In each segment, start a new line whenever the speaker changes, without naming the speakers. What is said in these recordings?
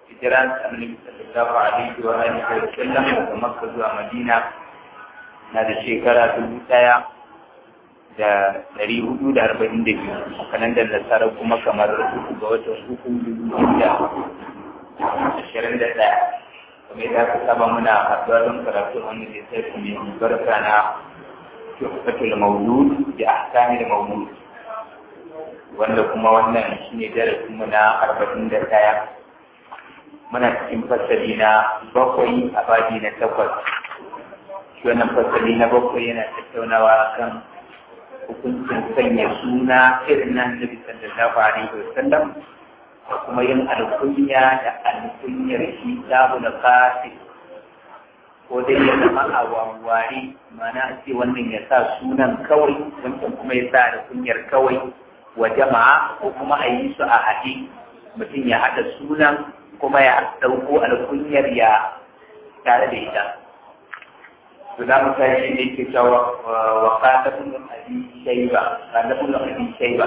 hijiran annabi sallallahu alaihi wa alihi wa sallam daga Makka zuwa Madina na da shekara dubu ɗaya da ɗari hudu da arba'in da biyu kanan da nasara kuma kamar uku ga watan uku dubu da ashirin da ɗaya kamar yadda aka saba muna haɗuwa don karatu wani da sai mai barka na tuhfatul mawlud da ahkamil mawlud wanda kuma wannan shine darasin mu na arba'in da ɗaya muna cikin fasali na bakwai a baji na takwas shi wannan fasali na bakwai yana tattaunawa kan hukuncin sanya suna irin na annabi sallallahu alaihi wa sallam da kuma yin alkunya da alkunyar shi sabu da kasi ko dai ya zama a wawware mana a ce wannan ya sa sunan kawai wancan kuma ya sa alkunyar kawai wa jama'a ko kuma a yi su a haɗe mutum ya haɗa sunan kuma ya ɗauko alkunyar ya tare da ita to za mu tashi ne ke cewa wa qatabun abi shayba qatabun abi shayba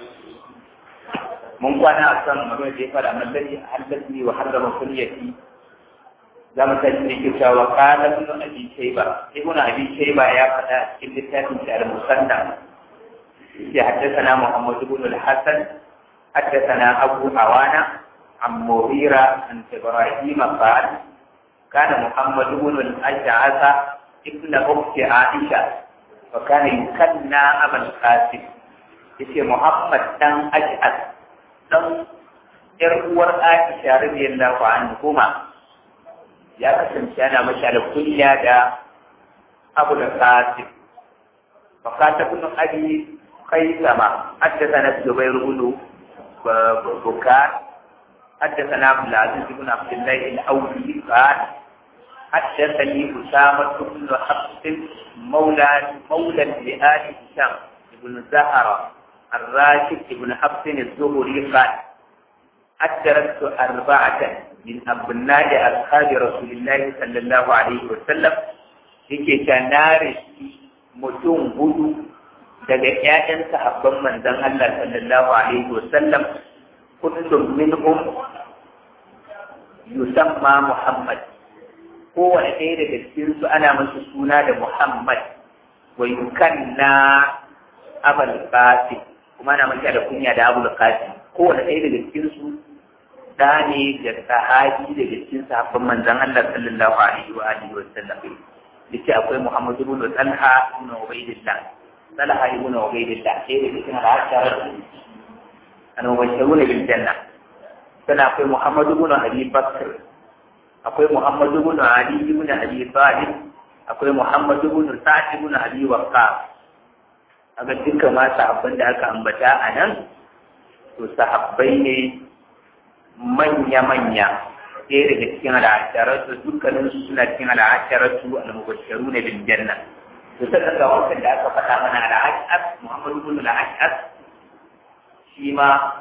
mun kwana a kan magana da ya fara mallari haddathni wa harrama kunyati za mu tashi ne ke cewa qatabun abi shayba ibnu abi shayba ya faɗa cikin littafin da al-musannaf ya haddathana muhammad ibn al-hasan haddathana abu awana عن مغيرة عن إبراهيم قال كان محمد بن الأشعث ابن أخت عائشة وكان يكنى أبا القاسم يسي محمد دان أشعث دان إرور عائشة رضي الله عنهما يا kasance ana masa da kunya da abu da qasim fakata ibn abi qaisama haddathana zubair ibn bukar حدثنا عبد العزيز بن عبد الله الاولي قال حدثني اسامه بن حفص مولى مولى لآل هشام بن زهره الراشد بن حفص الزهري قال أدركت أربعة من أبناء أصحاب رسول الله صلى الله عليه وسلم yake ta nare mutum hudu daga ƴaƴan sahabban manzon Allah sallallahu alaihi wasallam kullum minhum yusamma Muhammad kowane ɗaya daga cikin su ana masa suna da Muhammad wa yukanna Abul Qasim kuma ana masa da kunya da Abul Qasim kowane ɗaya daga cikin su da ne da sahabi daga cikin sahabban manzon Allah sallallahu alaihi wa alihi wa sallam yace akwai Muhammad ibn Talha ibn Ubaydillah Talha ibn Ubaydillah sai da cikin al'ashara المبشرون بالجنة سنة أخي محمد بن أبي بكر أخي محمد بن علي بن أبي طالب أخي محمد بن سعد بن أبي وقاص aga duka ma sahabban da aka ambata a nan to sahabbai ne manya-manya ɗaya daga cikin al'asharatu dukkanin su suna cikin al'asharatu al-mubashsharu ne bil janna to sai ga wannan da aka faɗa mana al'ashar Muhammad ibn al-ashar shi ma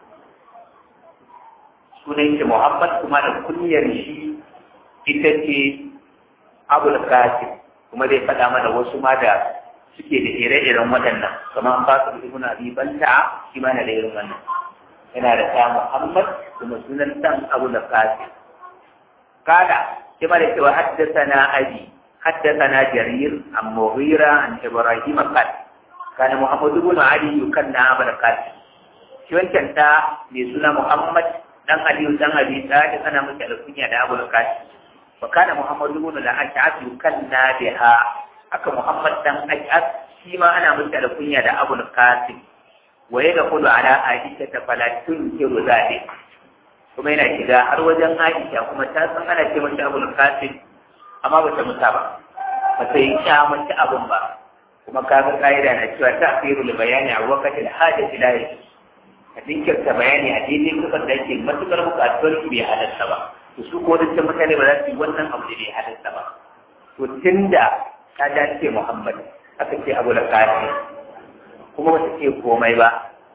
sunan shi Muhammad kuma da kunyar shi ita ce Abul Qasim kuma zai faɗa mana wasu ma da suke da ire-iren waɗannan kamar Fasil ibn Abi Banta shi ma na da irin wannan yana da ta Muhammad kuma sunan dan Abul Qasim kada shi ma da cewa haddathana abi haddathana Jarir an Mughira an Ibrahim qad kana Muhammad ibn Ali yukanna Abul Qasim shi wancan ta mai suna Muhammad dan Aliyu dan Abi Talib ana masa alkunya da Abu Qasim wa kana Muhammad ibn al-Ash'ab yukanna biha aka Muhammad dan Ash'ab shi ma ana masa alkunya da Abu Qasim wa yadkhulu ala Aisha ta fala tunkiru zalik kuma yana shiga har wajen Aisha kuma ta san ana ce mata Abu Qasim amma ba ta musa ba ba ta yi kyamata abun ba kuma kaga ka'ida na cewa ta akhirul bayani a waqtil hajati la yajuz ka dinkirta bayani a daidai kusan da yake matukar bukatuwar ki bai halatta ba to su ko dukkan mutane ba za su yi wannan abu da bai halatta ba to tunda ta dace Muhammad aka ce abu da kafi kuma wata ce komai ba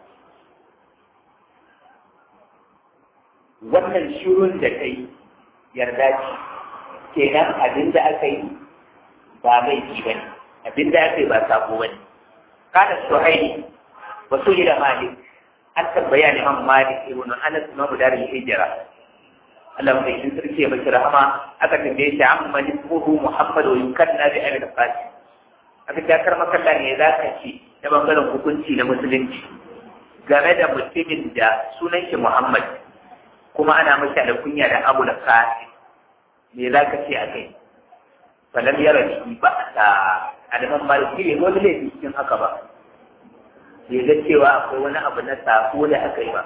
wannan shirun da kai yarda ce kenan abin da aka yi ba laifi ba ne abin da aka yi ba sako ba ne kada su haini wasu yi da malik an tambaya ne man malik ibn anas imam darul hijra Allah mai kin sarki ya bashi rahama aka tambaye shi amma ismuhu Muhammad wa yukanna bi Abi Qasim aka ta karma kalla ne za ka ce ta bangaren hukunci na musulunci game da mutumin da sunan shi Muhammad kuma ana mashi da kunya da Abu Qasim me za ka ce a kai falam yara shi ba ta adaman maliki ne wani laifi cikin haka ba bai ga cewa akwai wani abu na sako da aka yi ba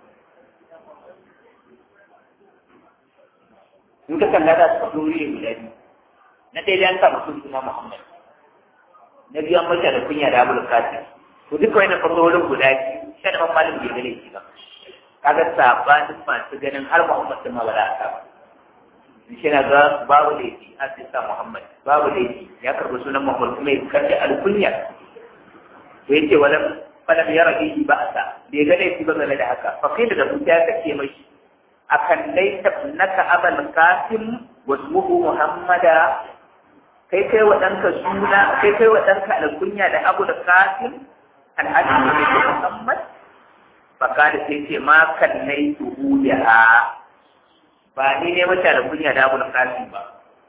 in ka kalla da su dori da guda biyu na ɗaya da an sa mutum suna Muhammad na biyu an mace da kunya da Abul Qasim to duka wani fasorin guda biyu shi da malin bai gane shi ba kaga sabanin masu ganin har Muhammad din ma ba za a sa ba shi na ga babu laifi a sa Muhammad babu laifi ya karɓi sunan Muhammad kuma ya karɓi alkunya to yace wala falam yara bihi ba'sa bai ga laifi ba game da haka fa kai da mutum ya kace mai akan laita naka abal qasim wa ismuhu muhammada kai kai wa danka suna kai kai wa danka alkunya da abu da qasim alhaji ne muhammad fa kada sai ce ma kan laitu biha ba ni ne mata da kunya da abu da qasim ba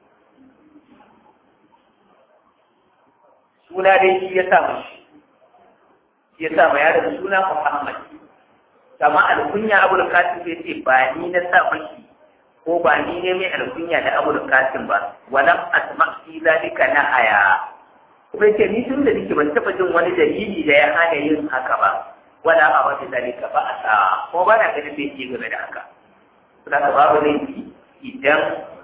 suna dai shi ya sa mashi shi ya sa ma yaron suna muhammad kama alkunya abu da kasim sai ce ba ni na sa maki ko ba ni ne mai alkunya da abu da kasim ba walam asma fi zalika na aya kuma ce ni tun da nake ban taba jin wani dalili da ya hana yin haka ba wala a wata zalika ba a sa ko ba na ganin bai game da haka saboda ka babu laifi idan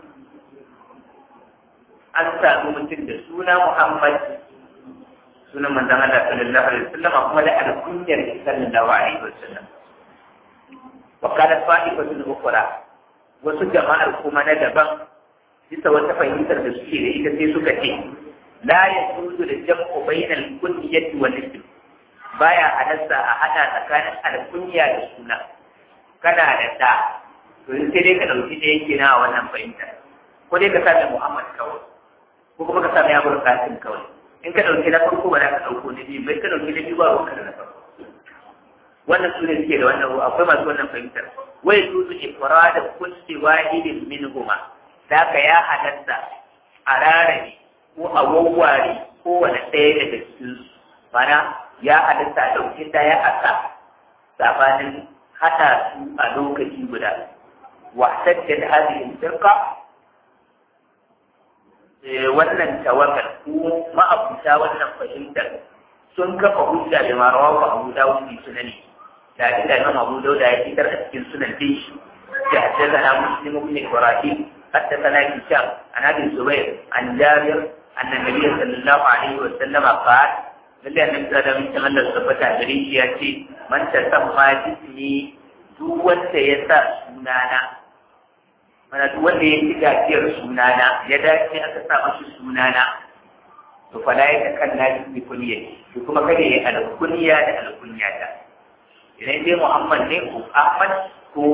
an sami mutum da suna muhammad sunan manzon Allah sallallahu alaihi wasallam kuma da alkunyar sallallahu alaihi wasallam وقالت طائفة أخرى wasu jama'ar kuma na daban bisa wata fahimtar da suke da ita sai suka ce la yajuzu da jam'u bainal kunyati wal ism baya halatta a hada tsakanin alkunya da suna kana da da to sai dai ka dauki da yake na wannan fahimtar ko dai ka sa Muhammad kawai ko kuma ka sa ya Abdul Qasim kawai in ka dauki na farko ba za ka dauko na biyu bai ka dauki na biyu ba ruwanka da na farko wannan su ne suke da wannan akwai masu wannan fahimtar wai su su ifrada kulli wahidin minhuma da ka ya halatta a rarrabe ko a wawware kowane ɗaya daga cikin su mana ya halatta a ɗauki ɗaya a sa sabanin haɗa su a lokaci guda wasajjad hadhihi firqa wannan tawakkal ko ma'abuta wannan fahimtar sun kafa hujja da marawa abu dawud bi sunani da inda Imam Abu Dawud ya fitar a cikin sunan din shi da haddathana Muslim ibn Ibrahim haddathana Hisham an Abi Zubair an Jabir anna Nabiy sallallahu alaihi wa sallam qala lalle annabi da mun san Allah tabbata gare shi ya ce man tasamma jismi duk wanda ya sa sunana mana duk wanda ya ci gajiyar sunana ya dace aka sa mashi sunana to fa la ya kan na bi kunyati to kuma kada ya alkunya da alkunyata idan dai Muhammad ne ko Ahmad ko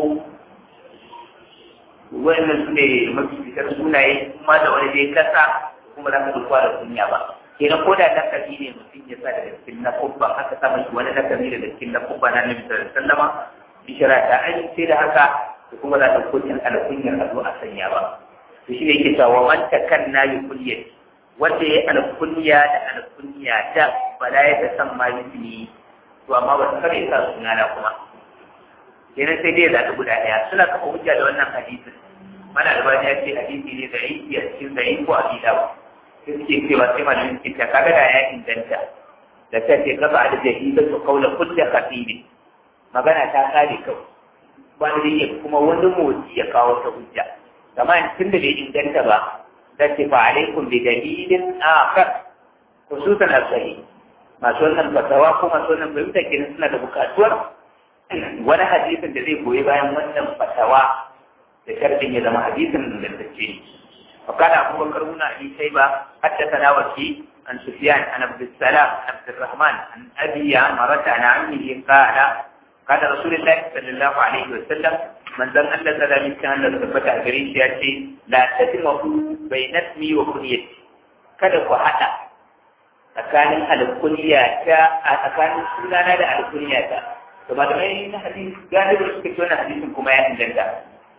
wannan su ne mafi fitar sunaye kuma da wani dai kasa kuma za ka dukwa da kunya ba kenan ko da lakabi ne mutum ya sa daga cikin na kubba aka sa mashi wani lakabi daga cikin na kubba na nabi sallallahu alaihi wasallama bishara ta amince da haka da kuma za ta kunyar alkunyar a zo a sanya ba to shi ne yake cewa man takanna bi kunyati wanda ya alkunya da alkunya da bala ya ta san ma bismi to amma ba su kare sa sunana kuma kenan sai dai zaɓi guda ɗaya suna kafa hujja da wannan hadisin mana albani ya ce hadisi ne da aiki a cikin da ko a gida ba sai suke cewa sai malamin ke ta kaga da ya inganta da ta ce kafa da jahila su kaula kulle khatibi magana ta kare kawai wani da iya kuma wani motsi ya kawo ta hujja kamar tun da bai inganta ba da ce fa alaikum bi dalilin akhar khususan as-sahih masu wannan fatawa ko masu wannan fahimta kenan suna da bukatuwar wani hadisin da zai goyi bayan wannan fatawa da sharɗin ya zama hadisin ingantacce ne وقال أبو بكر بن أبي شيبة حدثنا وكي عن سفيان عن عبد السلام عن عبد الرحمن عن أبي عمرة عن عمه قال قال رسول الله صلى الله عليه وسلم من ذن أن ذلك كان لتفتح غريش يأتي لا تجمعوا بين اسمي وكنيتي kada ku haɗa tsakanin alkunya ta a tsakanin sunana da alkunya ta to malamai na hadisi galibi suka ce wannan hadisin kuma ya inganta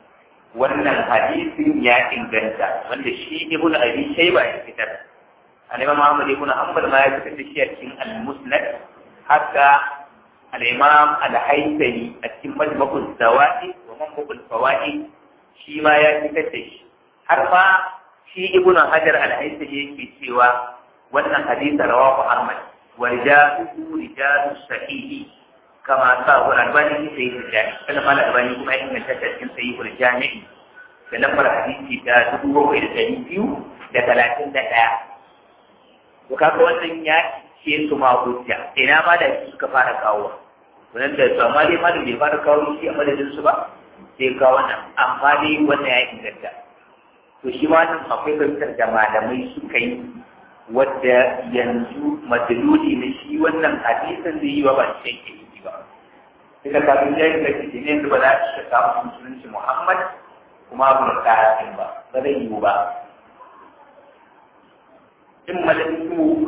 wannan hadisin ya inganta wanda shi ibnu abi shayba ya fitar al-imam Muhammad ibn Hanbal ma ya fitar da shi a cikin al-Musnad haka al-imam al-Haythami a cikin Majmu'ul Zawaid wa Manbul Fawaid shi ma ya fitar da shi har ma shi ibn Hajar al-Haythami yake cewa wannan hadisi rawahu Ahmad wa rijaluhu rijalu sahihi kama sa wa albani sai ya kana mal albani kuma ya inganta ta cikin sahihul jami'i da lambar hadisi ta dubu bakwai da ɗari biyu da talatin da ɗaya to kaga wannan ya ce su ma hujja ina ma da suka fara kawo wannan da su amma dai ma da bai fara kawo shi a madadin su ba sai kawo wannan amma dai wannan ya inganta to shi ma nan akwai fahimtar da malamai suka yi wadda yanzu madaloli na shi wannan hadisin zai yi wa ba shi yake yi ba duka kafin ya yi da shi ne ba za su shaka musulunci muhammad kuma abu da kayan ba ba zai yiwu ba in malaiku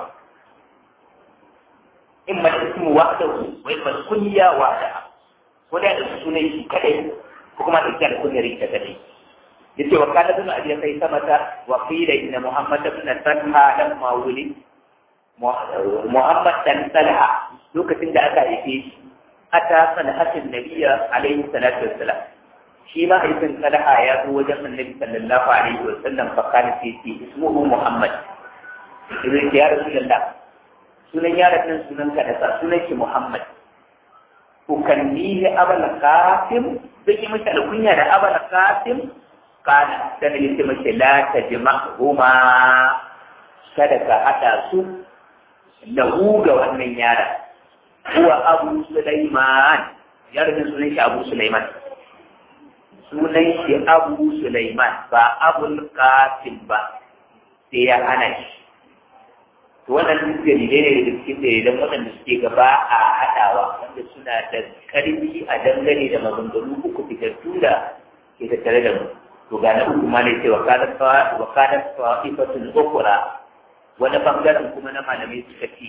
in malaiku wahdahu wa in kunya wahda ko da sunan shi kadai ko kuma da kiyar kunyar ita kadai yace wa kana bin abi kai samata wa qila inna muhammad ibn talha lamma wuli muhammad dan talha lokacin da aka haife shi ata salahatin nabiyya alaihi salatu wassalam shi ma haifin talha ya zo wajen annabi sallallahu alaihi wasallam fa kana fi ismuhu muhammad ibn ya rasulullah sunan yaron nan sunan ka da sunan shi muhammad ukannihi abal qasim zai yi masa alkunya da abal qasim kana da ne sai mace la tajma'huma kada ka hada su lahu ga wannan yaron huwa abu sulaiman yaron sunan shi abu sulaiman sunan shi abu sulaiman ba abul qasim ba sai ya hana shi to wannan duk dalilai ne da cikin dalilan waɗanda suke gaba a haɗawa wanda suna da ƙarfi a dangane da maganganu uku fitattu da ke tattare da mu to ga na uku ma ne ce wa kada wa kada fa'ifatun ukhra wani bangaren kuma na malamai suka ce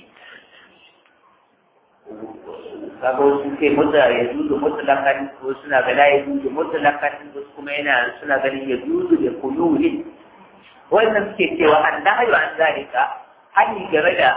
kaga wasu sai mutta ya zuzu mutlakan ko suna gana ya zuzu mutlakan wasu kuma yana suna ganin ya zuzu da kuyuhin wannan suke cewa an nahyu an zalika hani game da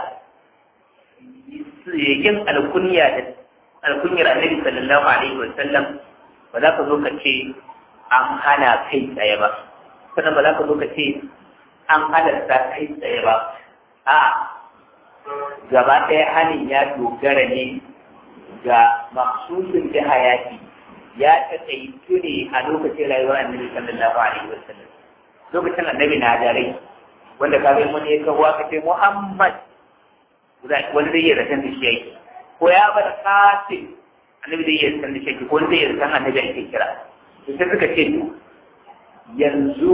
yin alkunya da alkunyar annabi sallallahu alaihi wa sallam ba za ka zo ka ce an hana kai tsaye ba sannan ba za ka zo ka ce an halarta kai tsaye ba a gaba ɗaya hanin ya dogara ne ga maksusin da hayati ya taƙaitu ne a lokacin rayuwar annabi sallallahu alaihi wa sallam lokacin annabi na dare wanda ka bai wani ya kawo aka ce Muhammad wani zai yi rasan da shi yake ko ya bar kasin annabi zai yi rasan da shi yake ko zai yi rasan annabi ake kira to sai suka ce to yanzu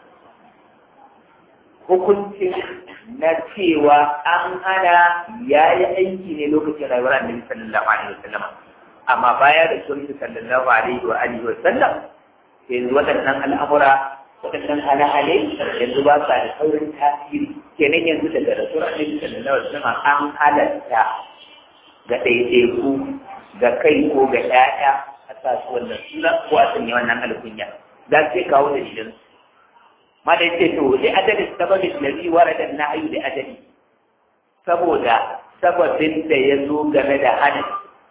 hukuncin na cewa an hana ya yi aiki ne lokacin rayuwar annabi sallallahu alaihi wasallam amma baya da sunni sallallahu alaihi wa alihi wasallam yanzu waɗannan al'amura waɗannan hale-hale yanzu ba sa da saurin tasiri kenan yanzu daga rasuwar annabi sallallahu alaihi wasallam an halatta ga ɗaiɗaiku ga kai ko ga ƴaƴa a sa su wannan suna ko a sanya wannan alkunya za su kawo dalilan su ma da yace to li adadi sababin ladhi warada an-nahyu li adadi saboda sababin da ya zo game da hadisi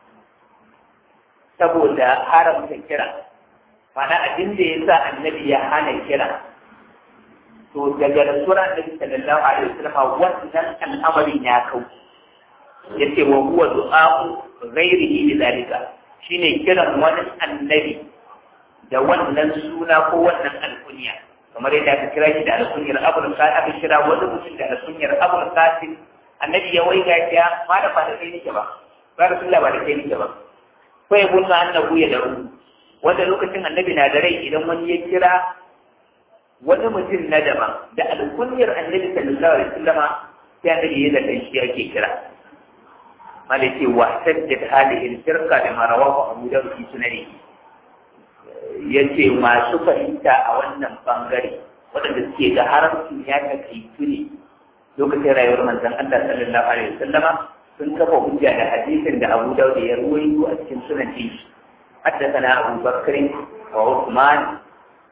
saboda haramta kira mana abin da ya sa annabi ya hana kira to daga rasuwar annabi sallallahu alaihi wasallam wannan al'amarin ya kau yace wa huwa du'a'u ghairihi lidhalika shine kiran wani annabi da wannan suna ko wannan alkunya kamar yadda aka kira shi da alkunyar abul qasim aka kira wani mutum da alkunyar abul qasim annabi ya waiga ya ma da ba da kai nake ba ba rasulullah ba da kai nake ba ko ya bunna annabu ya daru wanda lokacin annabi na da rai idan wani ya kira wani mutum na daban da alkunyar annabi sallallahu alaihi wasallama sai annabi ya zata shi yake kira malaki wa sajjat hadhihi al-firqa da marawahu abu dawud fi sunani yace masu fahimta a wannan bangare waɗanda suke da haramcin ya takaitu ne lokacin rayuwar manzon Allah sallallahu alaihi wasallama sun kafa hujja da hadisin da Abu Dawud ya ruwaito a cikin sunan shi حدثنا أبو بكر وعثمان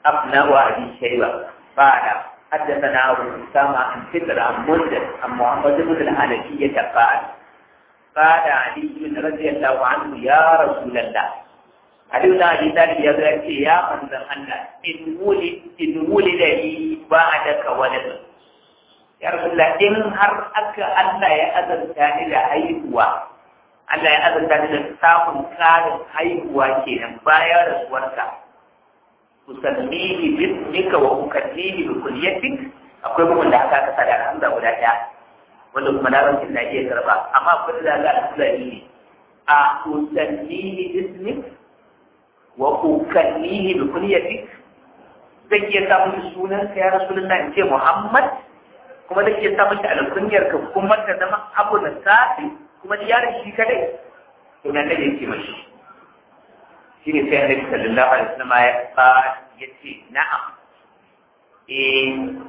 أبناء أبي شيبة قال حدثنا أبو أسامة عن فكر عن منذر عن محمد بن الحنفية قال قال علي رضي الله عنه يا رسول الله علي بن أبي طالب يقول يا من أن إن ولد إن ولد لي بعدك ولد يا رسول الله إن هر أك الله يا أذن ثاني لهيبوا Allah ya azurta da samun ƙarin haihuwa kenan bayan rasuwarka usallihi bismika wa ukallihi bi kulliyatik akwai bugun da aka kasa da hamza guda ɗaya wanda kuma na rankin na iya karba amma akwai da za a sulani ne a usallihi bismik wa ukallihi bi kulliyatik zan iya sa mishi sunan ka ya rasulullah in ce muhammad kuma zan iya sa mishi alkunyar ka kuma ta zama abu na sa'i kuma yaron shi kadai to nan da yake mashi shi ne sai annabi sallallahu alaihi wasallam ya ba ya ce na'am eh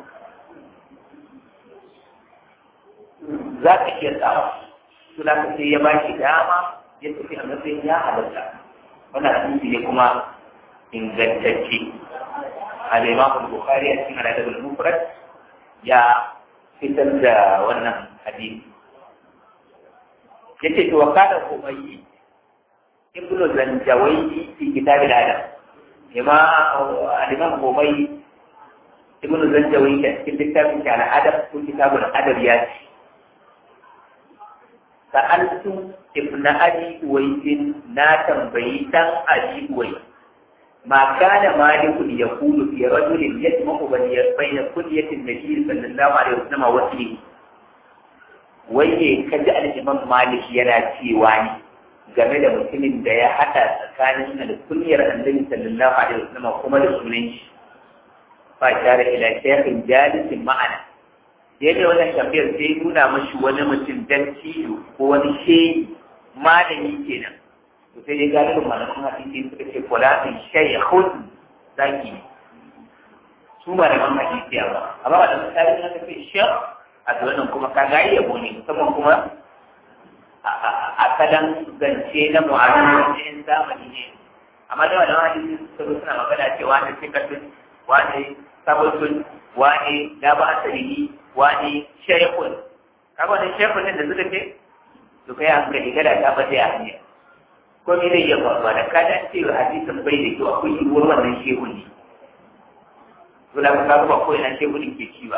za ka iya tsawa to da ka sai ya ba shi dama ya tafi a matsayin ya halatta wannan hadisi ne kuma ingantacce al-imam al-bukhari a cikin al-adab al-mufrad ya fitar da wannan hadisi yace to wakala umayyi ibnu zanjawayi fi kitab al-adab ima al-imam umayyi ibnu zanjawayi a cikin littafin ta al-adab ko kitab al-adab ya ce sa'altu ibnu abi uwaisin na tambayi dan abi uwai ما كان مالك يقول في رجل يجمع بين كلية النبي صلى الله عليه وسلم وسلم wai ne ka ji al'imam malik yana cewa ne game da mutumin da ya haɗa tsakanin alkunyar annabi sallallahu alaihi wasallam kuma da sunan shi fa tare ila shaykhin jalisin ma'ana yadda wannan tafiyar sai nuna mashi wani mutum dan ciwo ko wani shehi malami kenan to sai dai galibin malaman hadisi suka ce fulanin shaykhun zaki su malaman hadisi ba amma ba da misali na tafi shaykh a wannan kuma ka ga yabo ne musamman kuma a kalan zance na mu'amalar yin zamani ne amma da wannan hadisi suka zo suna magana cewa ne sikatun wani sabotun wani da ba asali wani shaykhun kaga wannan shaykhun da suka ce to kai hankali kada ta bata ya hanya ko me zai iya faruwa da ka dan ce hadisin bai da kyau akwai yiwuwar wannan shehu ne to da ka ba ko ina shehu ne ke ci ba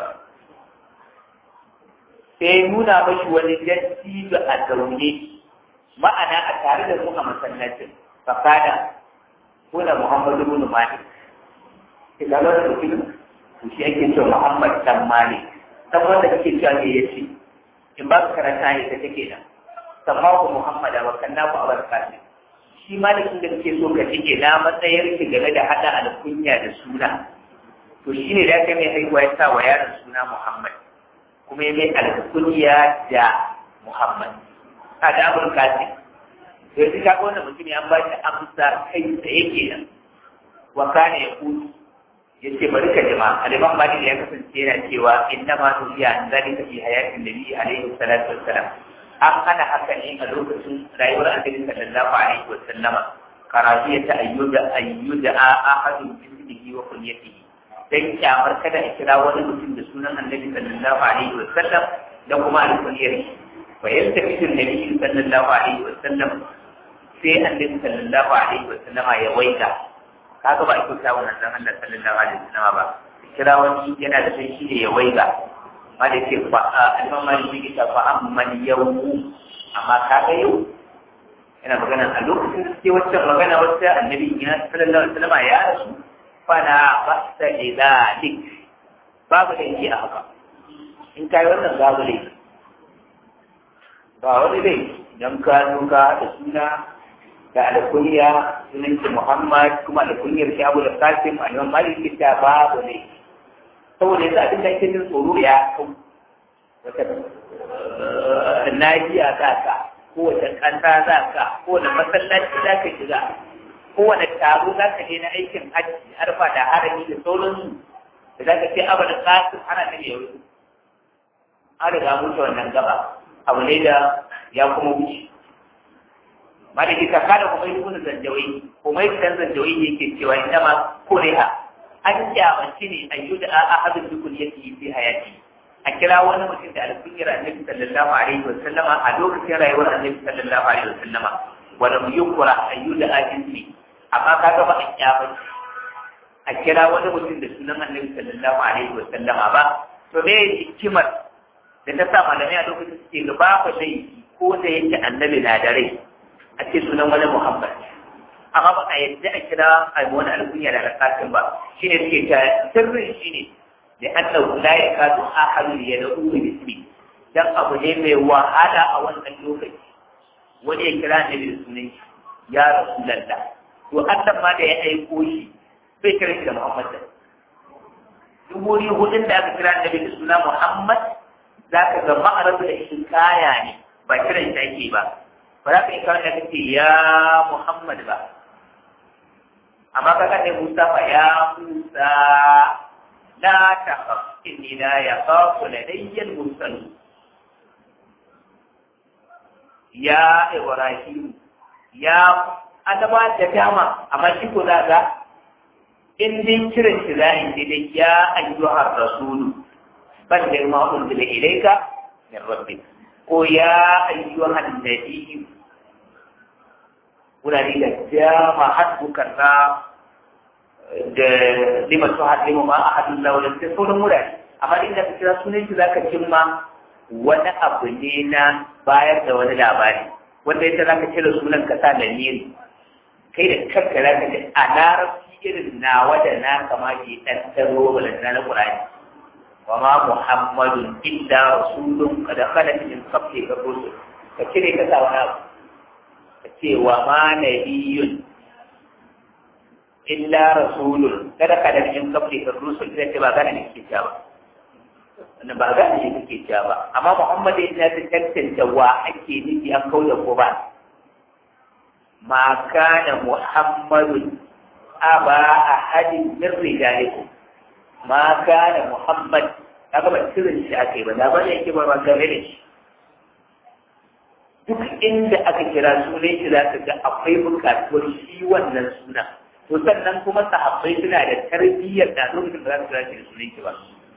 sai nuna mashi wani dattijo a zaune ma'ana a tare da mu a masallacin fakada kuna muhammadu bin malik ke ga wani mutum to shi ake cewa muhammad dan malik saboda da kake cewa me yace in ba ka karanta ne ta take nan samahu muhammada wa kannahu abarkatu shi malikin da kake so ka cike na matsayar ki game da hada alkunya da suna to shine da kai mai haihuwa ya sa wa yaron suna muhammad kuma ya mai alkunya da Muhammad. A da abin kasi. Sai su kaga wannan mutum ya ba shi amsa kai tsaye kenan. Wa kana ya kudu. Ya ce bari ka jima. Aliman Malik ya kasance yana cewa inna ma nufiya an zalika fi hayatin nabi alaihi salatu wassalam. An hana haka ne a lokacin rayuwar annabi sallallahu alaihi wasallama. Karafiyata ayyuda ayyuda ahadun bismihi wa kunyatihi. dan kyamar kada a kira wani mutum da sunan annabi sallallahu alaihi wa sallam da kuma alkunyar shi fa yaltafitu annabi sallallahu alaihi wa sallam sai annabi sallallahu alaihi wa sallama ya waita kaga ba a kusa wannan dan Allah sallallahu alaihi wa sallama ba kira wani yana da sai shi ne ya waiga ma da ce fa al-imam malik yake ta fa amman yawmu amma kaga yau yana magana a lokacin da suke wacce magana wacce annabi sallallahu alaihi wa sallama ya rasu fana basta lidalik babu da yake a haka in kai wannan babu ne ba wani dai idan ka nuka da suna da alkunya sunan ki Muhammad kuma alkunyar shi Abu da Qasim a yawan maliki ta babu ne saboda yanzu abin da ake jin tsoro ya kau wata nahiya za ka kowace ƙasa za ka kowane masallaci za ka shiga kowane taro za ka je na aikin hajji harfa da harami da sauransu da za ka ce abu da kasu ana nan ya wuce an riga mutu wannan gaba abu ne da ya kuma wuce malaki ka kada kuma yi kuna zanjawai kuma yi kan zanjawai yake cewa inda ma kuriha an kyamanci ne a yi da ahadin dukul yake yi fi hayati a kira wani mutum da alkunyar annabi sallallahu alaihi wa sallama a lokacin rayuwar annabi sallallahu alaihi wa sallama wala mu yukura a yi da ajinsi amma ka ga ba a kyamanci a kira wani mutum da sunan annabi sallallahu alaihi wa sallama ba to me hikimar da ta sa malamai a lokacin suke gaba fa laifi ko da yake annabi na da rai a ce sunan wani muhammad amma ba a yadda a kira a wani alkunya da alƙasin ba shi ne suke ta sirrin shi ne da annahu la ya kasu ahadu ya da uru bismi dan abu ne mai wahala a wannan lokaci wani ya kira ne da sunan shi ya rasulullah to Allah ma da ya aiko shi bai kira shi da muhammad da duburi hudun da aka kira annabi da suna muhammad za ka ga ma'arabu da shi kaya ne ba kiran shi ake ba ba za ka yi kawai da kake ya muhammad ba amma kaga ne Musa fa ya Musa la takhaf inni la yakhafu ladayya al-mursal ya Ibrahim ya adaba da dama amma shi ko za ga in din kiran shi za in dai ya ayyuhar rasulu ban da ma unzila ilayka min rabbik ko ya ayyuhan nabiyyu wurare da dama hasbuka na da lima su haɗe ma a hadin launin da sauran wurare amma inda ka kira sunan shi zaka cimma wani abu ne na bayar da wani labari wanda ita zaka cire sunan ka sa da niri kai da kanka zaka ce a larabci irin nawa da na kama ke ɗan taro balanta na ƙurani wa ma muhammadun illa rasulun kada khalat min qabli rusul ka cire ka sa wani abu ce wa ma nabiyun illa rasulun kada ka da in kabli ka rusul da ce ba gane ne ke cewa wannan ba gane ne ke cewa ba amma muhammad ya ta tantance wa ake nufi an kauda ko ba ma kana muhammadun aba ahadin min rijalikum ma kana muhammad kaga ba sirrin shi ake ba da ba ne yake ba ba game da shi duk inda aka kira sunan shi za ka ga akwai bukatuwar shi wannan suna to sannan kuma sahabbai suna da tarbiyyar da lokacin da za su kira shi da sunan shi ba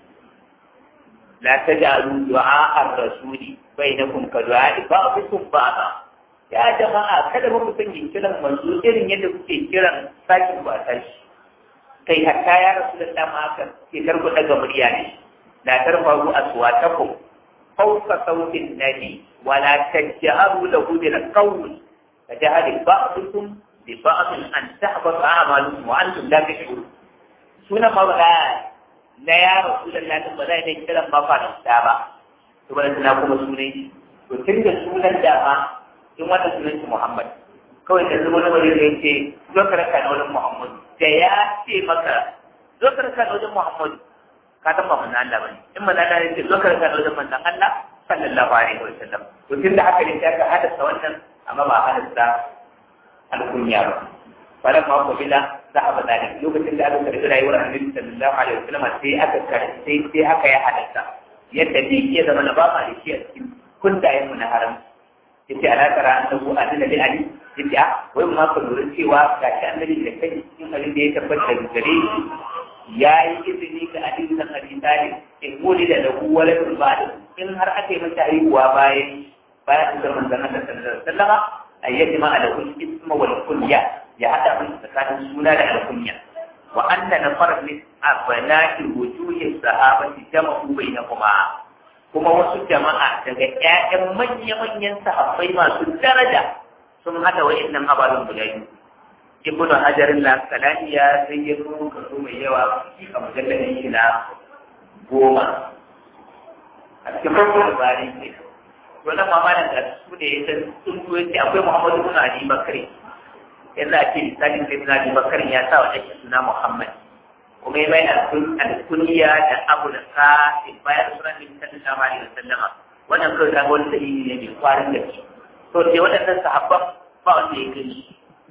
la taj'alu du'a ar-rasuli bainakum ka du'a ba'dukum ba'da ya jama'a kada mu san kiran manzo irin yadda kuke kiran sakin ba tashi kai hatta ya rasulullah ma aka ke karku daga murya ne la tarfa'u aswatakum فوق صوت النبي ولا تجهروا له بالقول فجهل بعضكم ببعض أن تحبط أعمالكم وأنتم لا تشعرون سنة مولا لا يا رسول الله ثم لا يتكلم ما فعل السابع ثم لا تناكم سنة وتلك سنة دابا ثم لا سنة محمد kawai da zama na wani zai ce zo ka raka na wajen Muhammad da ya ce maka zo ka raka na wajen Muhammad ka san ba manzon Allah bane in manzon Allah ne ce zo ka rika da wajen manzon Allah sallallahu alaihi wa sallam to tun da haka ne sai ka hadasa wannan amma ba hadasa alkunya ba falan ma ko bila zahaba dalik lokacin da aka karbi rayuwar annabi sallallahu alaihi wa sallam sai aka karbi sai sai aka ya hadasa yadda ne ke zama na ba ma da shi a cikin kundayen mu na haram yace ala tara annahu adina li ali yace a wai ma ka lura cewa gashi annabi da kai cikin abin da ya tabbata da gare shi ya yi izini ga Ali bin Abi Talib in wuli da lahu waladun ba'da in har aka yi masa haihuwa bayan bayan da manzon Allah sallallahu alaihi wasallam ayyati ma alahu isma wal kunya ya hada mun tsakanin suna da alkunya wa anna nafar min abna'i wujuhi sahabati jama'u bainahuma kuma wasu jama'a daga ƴaƴan manya-manyan sahabbai masu daraja sun hada wa'annan ababen guda biyu ibnu hajar al-asqalani ya zayyano kaso mai yawa a mujalladin shi na goma a cikin farkon bari ne to nan mamalan da su ne ya san sun tuwe ce akwai muhammadu ibn ali bakari yanzu a ce misalin da ibn ali bakari ya sa wa ɗan suna muhammad kuma ya bai alkuniya da abu da ka bayan sunan nabi sallallahu alaihi wasallama wannan kawai ta wani dalili ne mai kwarin gaske to sai waɗannan sahabban ba wanda ya gani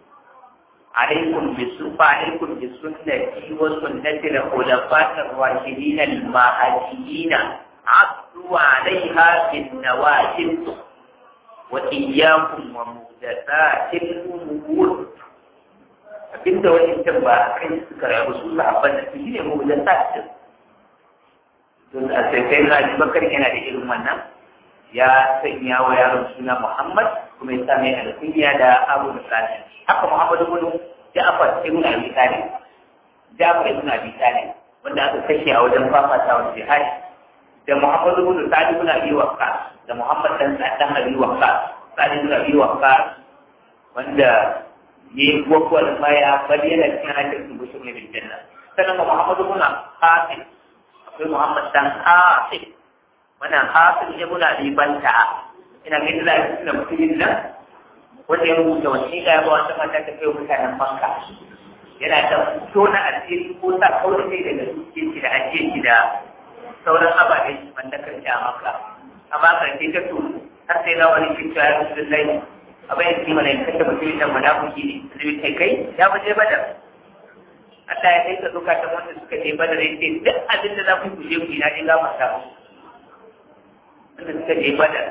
عليكم بالسنة عليكم بسنتي وسنة الخلفاء الراشدين المهديين عضوا عليها بالنواجذ وإياكم ومحدثات الأمور abinda wani can ba a kai suka rabu su sahabban da su shine mu da sa su don a sai sai na bakar yana da irin wannan ya sanya wa yaron suna Muhammad kuma ya same alkunya da Abu Musallim haka Muhammadu ibn Ja'far ibn Abi Talib Ja'far ibn Abi Talib wanda aka kashe a wajen fafatawa jihad da Muhammadu ibn Sa'd ibn Abi Waqqas da Muhammad dan Sa'd dan Abi Waqqas Sa'd ibn Abi Waqqas wanda yi wakwal baya bari yana cikin hajjar su bushe mai bin janna sannan Muhammadu ibn Qasim akwai Muhammad dan Qasim wannan Qasim ibn Abi Banta ina ga da suna mutumin nan wanda ya rubuta wasiƙa ya ba wata mata ta kai mutanen Makka yana da tona asiri ko sa kawai sai daga suke shi da ake shi da sauran ababen wanda kan a Makka amma kan ce ta to har sai na wani kinta ya rubuta lai abin da mana in kashe mutum da munafiki ne zai kai kai ya fi je badar Allah ya kai ka zuka ta wanda suka je badar ya ce duk abin da za ku ku je ku yi na je gama ta wanda suka je badar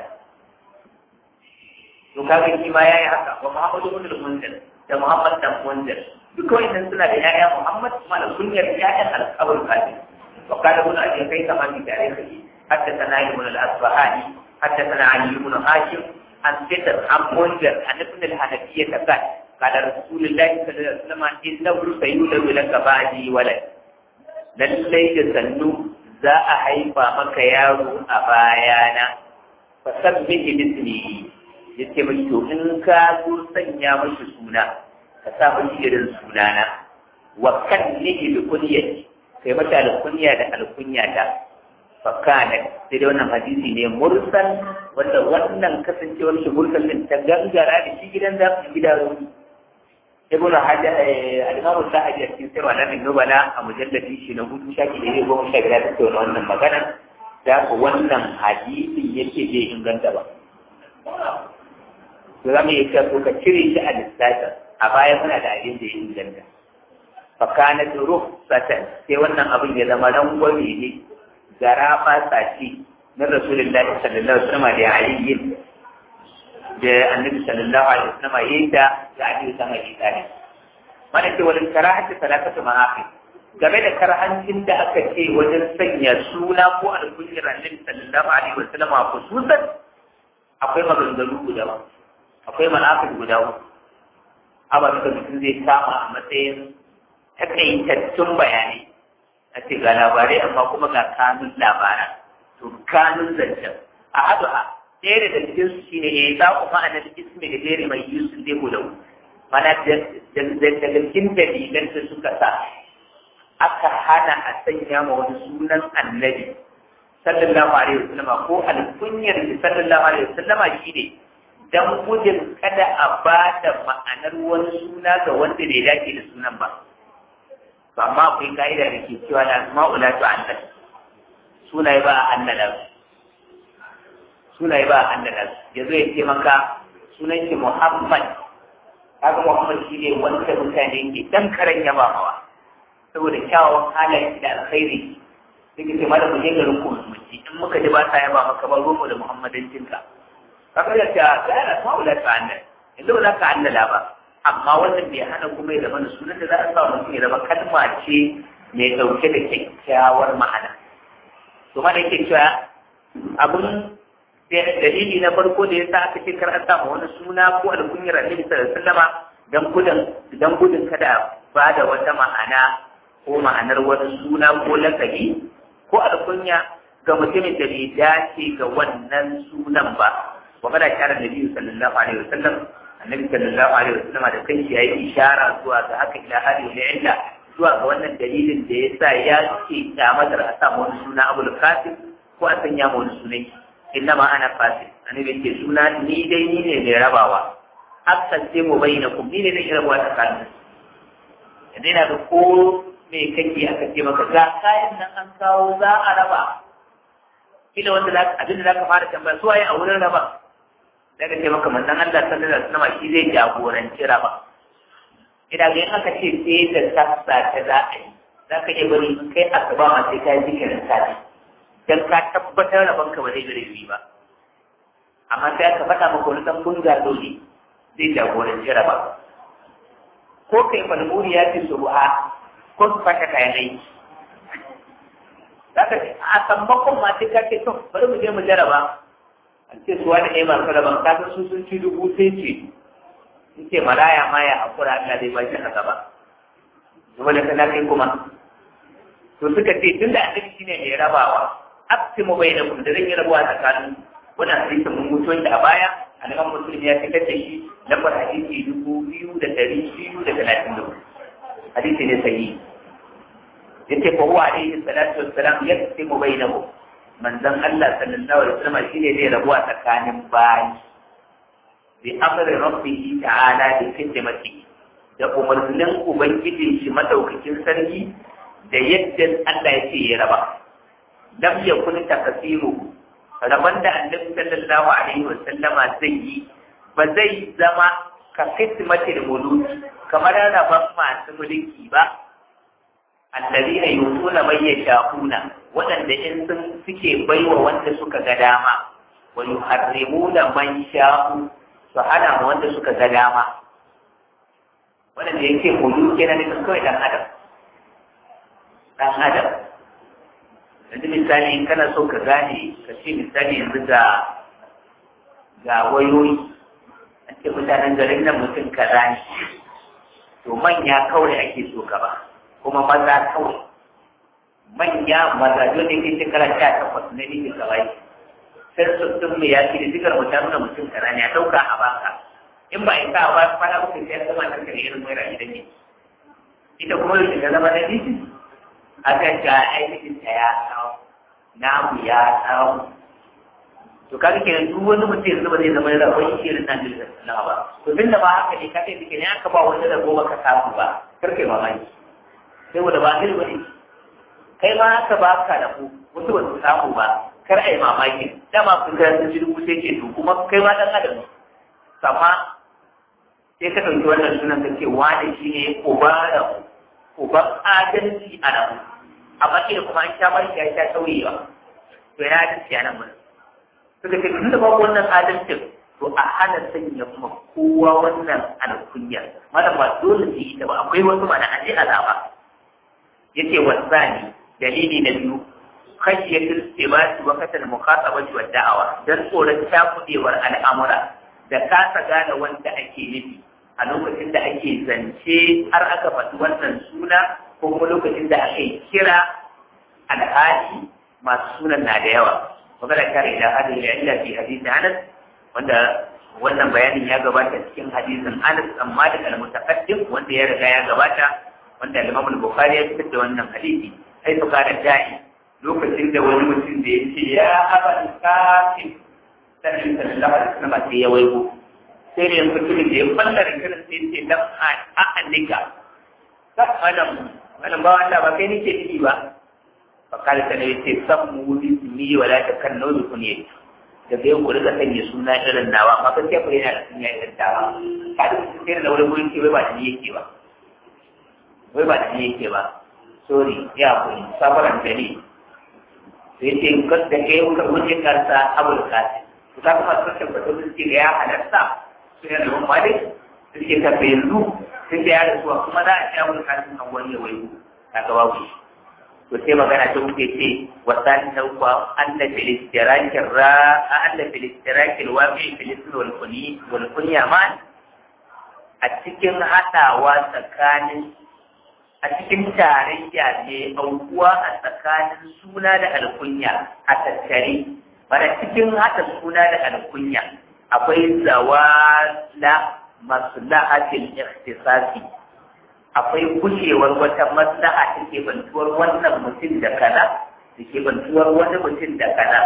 to kaga shi ma yayi haka wa Muhammadu ibn al-Munzir da Muhammad dan Munzir duk wannan suna da yaya Muhammad kuma da kunyar yayan al-Qabr kafin wa kana ibn Abi kai kama fi tarihi hatta sana ibn al-Asbahani hatta sana Ali ibn Hashim an fitar an munzir an ibn al-Hanafiyya ta kai kada Rasulullahi sallallahu alaihi wasallam innahu sayyudu laka ba'di walad lallai da sannu za a haifa maka yaro a bayana fa sabbihi bismihi yace mai to in ka zo sanya mashi suna ka sa mashi irin sunana wa kan nihi bi kunyati kai mata alkunya da alkunya ta fa kana sai dai wannan hadisi ne mursal wanda wannan kasancewar shi mursal din ta gangara da shi gidan da gidan ibn hajar al-imam al-sahabi a cikin sirwa na nubala a mujalladi shi na hudu shaki da goma sha biyar ta tattauna wannan magana da ku wannan hadisin yake bai inganta ba to za mu iya cewa ko ka cire shi a lissafin a baya muna da abin da ya inganta fakana ruh satan sai wannan abin ya zama rangwame ne gara fasa ce na rasulullahi sallallahu alaihi wasallam da aliyin da annabi sallallahu alaihi wasallam yayin da da aliyu san abi talib mana ce wani karahati salakatu ma'afi game da karhancin da aka ce wajen sanya suna ko alkunyar annabi sallallahu alaihi wasallam a khususan akwai maganganu guda ba akwai manafik guda uku ababen da mutum zai kama a matsayin takaitattun bayanai a ce ga labarai amma kuma ga kanun labaran to kanun zancen a haduha ɗaya daga cikin su shine ya za ku ma'anar ismi da jere mai yusuf zai guda mana daga cikin dalilan da suka sa aka hana a sanya ma wani sunan annabi sallallahu alaihi wasallama ko alkunyar sallallahu alaihi wasallama shine dan gudun kada a ba da ma'anar wani suna ga wanda bai dace da sunan ba to amma akwai ka'ida da ke cewa na ma'ula to annal sunaye ba a annala sunaye ba a annala yanzu ya ce maka sunan shi Muhammad kaga Muhammad shi ne wanda mutane ke dan karan yaba mawa saboda kyawawan halayen da alkhairi sai ka ce malam mu je garin ku musulunci in muka ji ba sa yaba maka ba ruwa da muhammadancinka kaga ya ce ga yana ma'ula to annal yanzu ba za ka annala ba amma wannan bai hana kuma ya zama da sunan da za a sa mutum ya zama kalma ce mai ɗauke da kyakkyawar ma'ana to ma da yake cewa abun dalili na farko da ya sa aka ce kar a sa wani suna ko alkunyar annabi sallallahu alaihi wasallama dan gudun dan gudun kada ba da wata ma'ana ko ma'anar wani suna ko lakabi ko alkunya ga mutumin da bai dace ga wannan sunan ba wa kada shara nabi sallallahu alaihi wasallam annabi sallallahu alaihi wasallam da kanshi yayi ishara zuwa ga haka ila hali da illa zuwa ga wannan dalilin da yasa ya ce kyamatar a sa wani suna abul qasim ko a sanya wani sunan inna ma ana qasim annabi ce suna ni dai ni ne mai rabawa akan ce mu bayyana ku ni ne mai rabawa tsakanin idan na da ko me kake aka ce maka ga kayan nan an kawo za a raba kila wanda za abin da za ka fara tambaya su waye a wurin raba daga ce maka manzon Allah sallallahu alaihi wasallam shi zai jagoranci raba idan ga aka ce sai da sassa ta za a yi za ka iya bari kai asuba ma sai ka yi zikirin sati dan ka tabbatar rabon ka ba zai gare ba amma sai aka faɗa maka wani dan bunga dole zai jagoranci raba ko kai malmuri ya ce subha ko su fata kayan aiki zaka ce a sammakon ma sai ka ce to bari mu je mu jaraba an ce su wani ɗaya masu raban ka su sun ci dubu sai ce in ce maraya ma ya hakura Allah zai ba shi a gaba kuma da kana kai kuma to suka ce tun da annabi shine mai rabawa aqsimu bainakum da zan yi rabuwa tsakanin wannan hadisin mun mutu da a baya annabi muslim ya fitar da shi lambar hadisi dubu biyu da ɗari biyu da talatin da hadisi ne sahihi yace fa huwa alaihi salatu wassalam yaqsimu bainahum manzon Allah sallallahu alaihi wasallam shine zai rabuwa tsakanin bayi bi amri rabbih ta'ala bi khidmati da umarnin ubangijin shi madaukakin sarki da yadda Allah ya ce ya raba lam yakun takasiru raban da annabi sallallahu alaihi wasallama zai yi ba zai zama ka khidmatil muluki kamar raban masu mulki ba alladina yutuna man yashaquna wadanda in sun suke baiwa wanda suka ga dama wa yuharrimuna man sha'u su hana wanda suka ga dama wadanda yake hudu kenan ne kawai dan adam dan adam yanzu misali in kana so ka gane ka ce misali yanzu ga ga wayoyi an ce mutanen garin nan mutum kaza ne to manya kawai ake so ka ba kuma maza kawai manya maza dole ke shekara sha takwas na nufin kawai sai su sun mai yaki da zikar mutum nuna mutum kaza ne a ɗauka a baka in ba in ka ba kwana uku sai kuma ta kare irin mai rayu da ne ita kuma yau ta zama na nufin aka ga aikin ta ya tsawo namu ya tsawo to kaga kenan duk wani mutum yanzu ba zai zama da rabon irin nan da ba to tun da ba haka ne ka kai ne aka ba wani rabo baka samu ba kar kai mamaki saboda ba kai bane kai ma haka ba ka da ku wasu ba su samu ba kar a yi mamaki dama kun ga sun ji rubuce ke to kuma kai ma dan adam amma sai ka ɗauki wannan sunan ka ce wani shi ne ubara uban adalci a nan amma kila kuma an sha barki ya sha tauyewa to yana adalci a nan mun suka ce tun da babu wannan adalcin to a hana sanya kuma kowa wannan alkunya malam ba dole su yi ta ba akwai wasu mana an je azaba yace wasani dalili na biyu khashiyatul istibati wa katal muqatabati wa da'awa dan tsoron takudewar al'amura da kasa gane wanda ake nufi a lokacin da ake zance har aka faɗi wannan suna ko kuma lokacin da aka kira alhali masu sunan na da yawa magana kare ila hadin ya illa fi hadisi Anas wanda wannan bayanin ya gabata cikin hadisin Anas amma da al-mutaqaddim wanda ya riga ya gabata wanda Imam Bukhari ya fitar da wannan hadisi sai su kara da'i lokacin da wani mutum da ya ce ya aba kafi sai sallallahu alaihi wasallam sai ya waigo sai da mutumin da ya falla da kiran sai ce dan a annika ka adam wannan ba wanda ba kai nake ciki ba fa kala ta ne ce sammu bi ni wala ta kan nawi kunye daga yau ku riga sanya suna irin nawa ma kan sai ku yana da sunya irin tawa ka da sai da wani gurin ce wai ba ni yake ba wai ba da ni yake ba sorry ya kuri safaran da ni sai ce kas da kai ka wuce karsa abul kasim to ka kuma sun tabbata sun ce ya halarta sun yana da malik sun ce ka yanzu sun ce ya rasuwa kuma za a ci abul kasim kan wani ya waiwu ka ga babu shi to sai magana ta wuce ce wasan na uku anna fil istirakin ra anna fil istirakin waqi fil ism wal kuni wal kunya ma a cikin hadawa tsakanin a cikin tarayya ne aukuwa a tsakanin suna da alkunya a tattare bana cikin haɗa suna da alkunya akwai zawala maslahatil ikhtisasi akwai gushewar wata maslaha da ke bantuwar wannan mutum da kaza da ke bantuwar wani mutum da kaza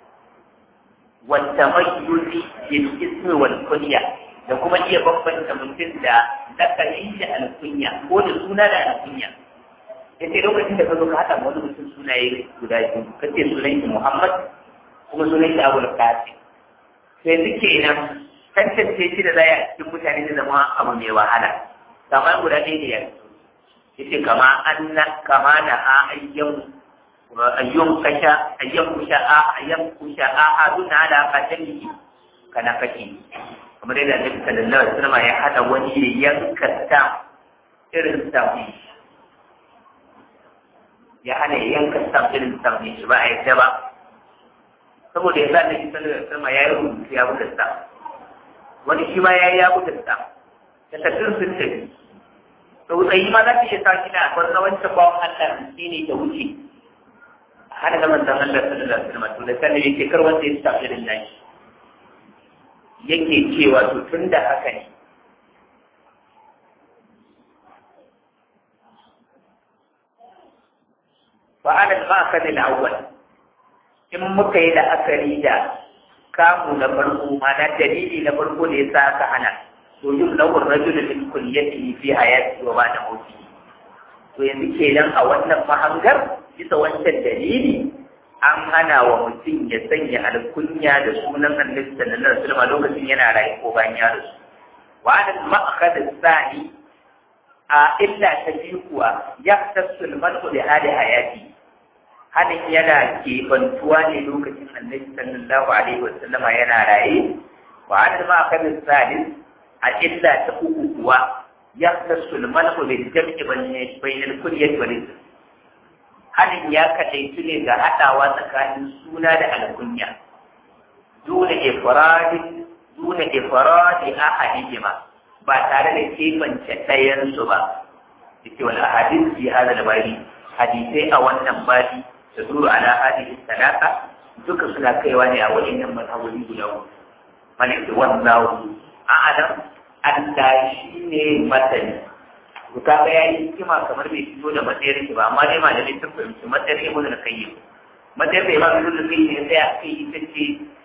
wata mayyuzi bil ismi wal kunya da kuma iya bambanta mutum da lakali da alkunya ko da suna da alkunya ya ce lokacin da ka zo ka haɗa wani mutum sunaye guda biyu ka ce sunan shi Muhammad kuma sunan shi Abu Qasim sai suke nan tantance shi da zai a cikin mutane da zama abu mai wahala kamar guda ɗaya ne ya yace kama anna kama na a ayyan ayyun kasha ayyan kusha a ayyan kusha a aduna da katani kana kake kamar yadda Annabi sallallahu alaihi wasallam ya hada wani ya yanka ta irin stamp ya hana ya yanka stamp irin stamp shi ba a yadda ba saboda ya sa na shi sanar da sama ya yi rubutu ya buga stamp wani shi ma ya yi ya buga stamp da tattun sun tafi tsautsayi ma za ta iya sa shi na akwai na wancan bawan Allah shi ne ta wuce hana da manzan Allah sallallahu alaihi wasallam to da sanin yake kar wanda ya stamp irin nashi yake cewa to tun da haka ne فعلى المأخذ الأول in muka yi la'akari da kamu na farko mana dalili na farko da ya sa aka hana to yin lawar rajulun min kulliyati fi hayati wa ba'da mauti to yanzu kenan a wannan mahangar bisa wancan dalili an hana wa mutum ya sanya alkunya da sunan annabi sallallahu alaihi wasallam lokacin yana rayu ko bayan ya rasu wa an ma'akhad sani a illa ta biyu kuwa ya tasul manu da hali hayati hanin yana kebantuwa ne lokacin annabi sallallahu alaihi wasallam yana raye wa an ma'akhad salis a illa ta uku kuwa ya tasul manu da jam'i bainal kulliyati wal hanin ya kadaitu ne ga haɗawa tsakanin suna da alkunya dole ifradin dole ifradi ahadihima ba tare da kebance ɗayan su ba yake wal ahadith fi hada labari hadisai a wannan babi da duru ala hadhihi sadaka duka suna kaiwa ne a waɗannan mazhabobi guda uku malik wallahu a'lam Allah shine masani to kaga yayi hikima kamar bai fito da matsayar shi ba amma dai malamai sun fahimci matsayar ibnu da kayyim matsayar da imam ibnu da kayyim sai a kai ita ce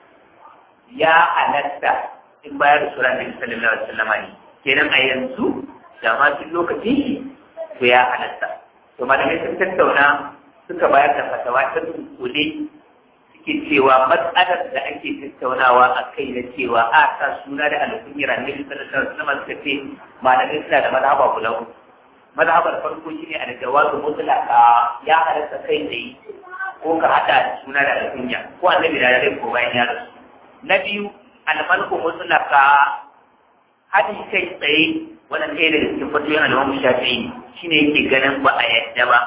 ya halatta in bayar da sura nabi sallallahu alaihi wasallam ne kenan a yanzu da ma cikin lokacin shi to ya halatta to malamai sun tattauna suka bayar da fatawa ta dunkule suke cewa matsalar da ake tattaunawa a kai na cewa a sa suna da alkunyar annabi sallallahu alaihi wasallam suka ce malamai suna da mazhaba guda uku mazhabar farko shine a da wazu mutlaka ya halatta kai tsaye ko ka hada suna da alkunya ko annabi da rai ko bayan ya rasu na biyu almalku mutlaka hadi kai tsaye wannan ɗaya daga cikin fatoyin al-Imam Shafi'i shine yake ganin ba a yadda ba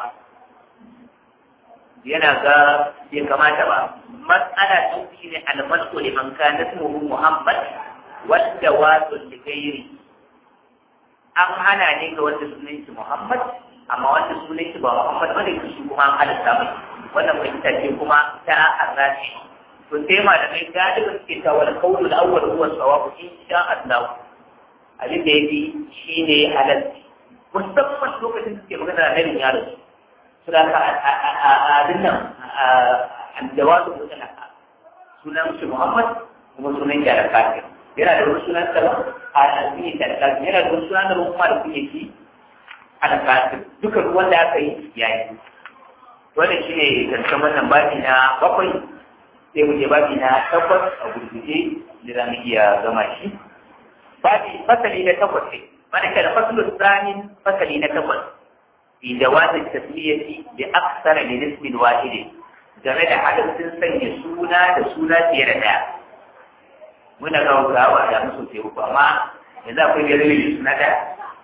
yana ga bai kamata ba matsala ta shi ne almalku liman kana ismuhu Muhammad wanda wato da gairi an hana ne ga wanda sunan shi Muhammad amma wanda sunan shi ba Muhammad wanda shi kuma an halatta mai wannan fahimta ce kuma ta arrashi to sai malamai galiba suke ta wal qawlu al-awwal huwa sawabu insha Allah abin da yafi shine halal musamman lokacin da suke magana da nabi ya rasu suna ka abin nan al-jawazu mutlaka sunan shi Muhammad kuma sunan shi al-kafir yana da wani sunan sa a addini da al yana da wani sunan da kuma da kuke ci al-kafir duka ruwan da aka yi yayi wannan shine karshen wannan babi na bakwai sai mu je babi na takwas a gurguje da za mu iya gama shi babi fasali na takwas ne mana kada fasalin tsanin fasali na takwas fi jawazin tasmiyati bi aksara min ismin wahidin game da halittun sanya suna da suna fiye da ɗaya muna gaugawa da musu sai uku amma yanzu akwai biyar da suna ɗaya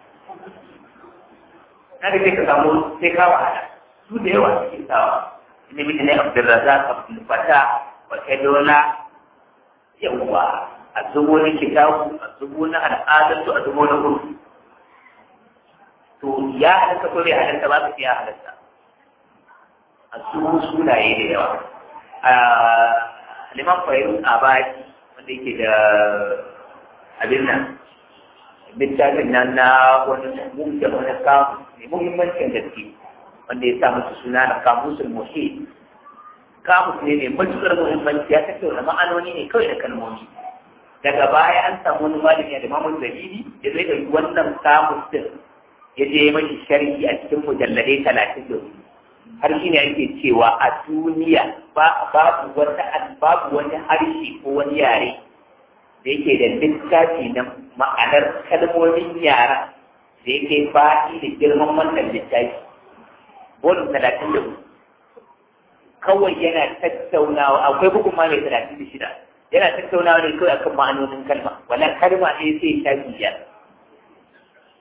na da sai ka samu sai ka wahala su da yawa suke sawa inda mutum ne abdulrazak abdulfata wata dola yawa a zubo na kitabu a zubo na al'adatu a zubo na urfi to ya halatta ko bai halatta ba su ya halatta a zubo sunaye da yawa a liman fairun abadi wanda yake da abin nan littafin nan na wani mumta wani kamu mai muhimmancin gaske wanda ya sa musu suna na kamusul muhit kamus ne mai matuƙar muhimmanci ya tattauna ma'anoni ne kawai da kalmomi daga baya an samu wani malami da mamun dalili ya zai ɗauki wannan kamus din ya je mashi sharhi a cikin mujalladai talatin da hudu har shi ne ake cewa a duniya babu wata babu wani harshe ko wani yare da yake da littafi na ma'anar kalmomin yara da yake faɗi da girman wannan littafi bolin talatin da hudu kawai yana tattaunawa akwai bugun ma mai talatin da shida yana tattaunawa ne kawai akan ma'anonin kalma wala kalma ne sai ta biyar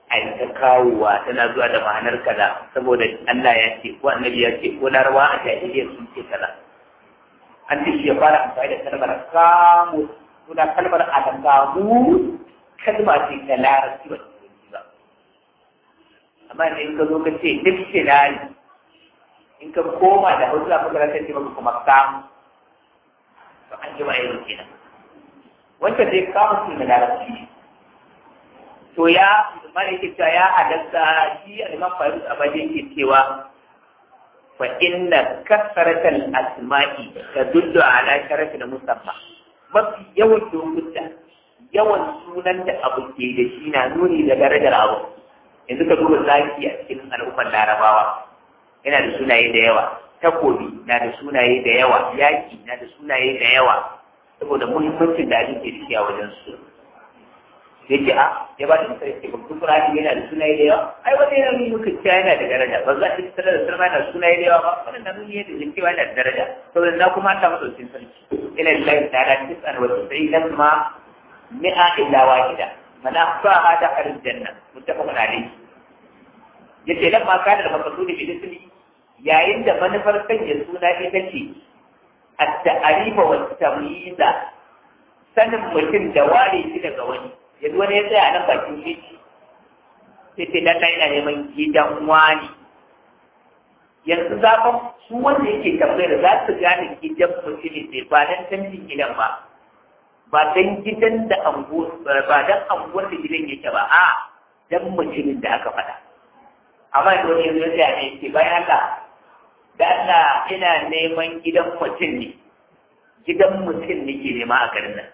a yi ta kawowa tana zuwa da ma'anar kaza saboda Allah ya ce ko annabi ya ce ko larawa a jahiliyyar sun ce kaza an ce shi ya fara amfani da kalmar kamu suna kalmar alkamu kalma ce ta larabci ba ba amma ne in ka zo ka ce dictionary in ka koma da hausa ka ga ce maka kuma kamu to an ji ma'aikata kenan wancan dai kamu su da larabci ne to ya mana yake cewa ya halatta shi al-imam Farid Abadi yake cewa fa inna kasratal asma'i tadullu ala sharafil musamma mafi yawan lokuta yawan sunan da abu ke da shi na nuni da darajar abu yanzu ka duba zaki a cikin al'ummar larabawa yana da sunaye da yawa takobi na da sunaye da yawa yaki na da sunaye da yawa saboda muhimmancin da abin ke da shi a wajen su da yake a ya ba da sai ke babban Qur'ani yana da sunaye da yawa ai wanda yana nuni muka cewa yana da daraja ba za a tsara da sarma da sunaye da yawa ba wannan na nuni yadda cewa yana da daraja saboda na kuma ta madaukin sarki ina da lafi ta'ala tis'an wa tis'inan ma mi'a illa wahida mana fa hada arin janna muttafaqun alayhi yace dan ma kana da makasudi bi ismi yayin da manufar sanya suna ita ce at-ta'rifa wa at-tamyiza sanin mutum da ware shi daga wani yanzu wani ya tsaya a nan bakin titi sai ce dan ina neman gidan wani yanzu zafin su wanda yake tambayar za su gane gidan mutumin ne ba dan canjin gidan ba ba dan gidan da anguwar ba dan anguwar da gidan yake ba a dan mutumin da aka faɗa amma da wani yanzu ya tsaya ne ce bayan haka da Allah ina neman gidan mutum ne gidan mutum ne ke nema a garin nan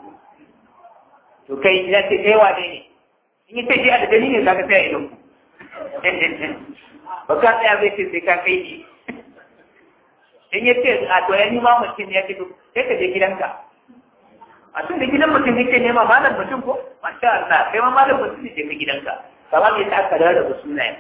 to kai ya ce kai wane ne in yi tafiya da dalilin ka tsaya idan ku ba ka tsaya zai ce sai ka kai ne in ya ce a to ya nima mutum ya ce to sai ka je gidanka a tun da gidan mutum yake nema malam mutum ko masha Allah kai ma malam mutum ne ka gidanka kama me ta aka rarraba sunayen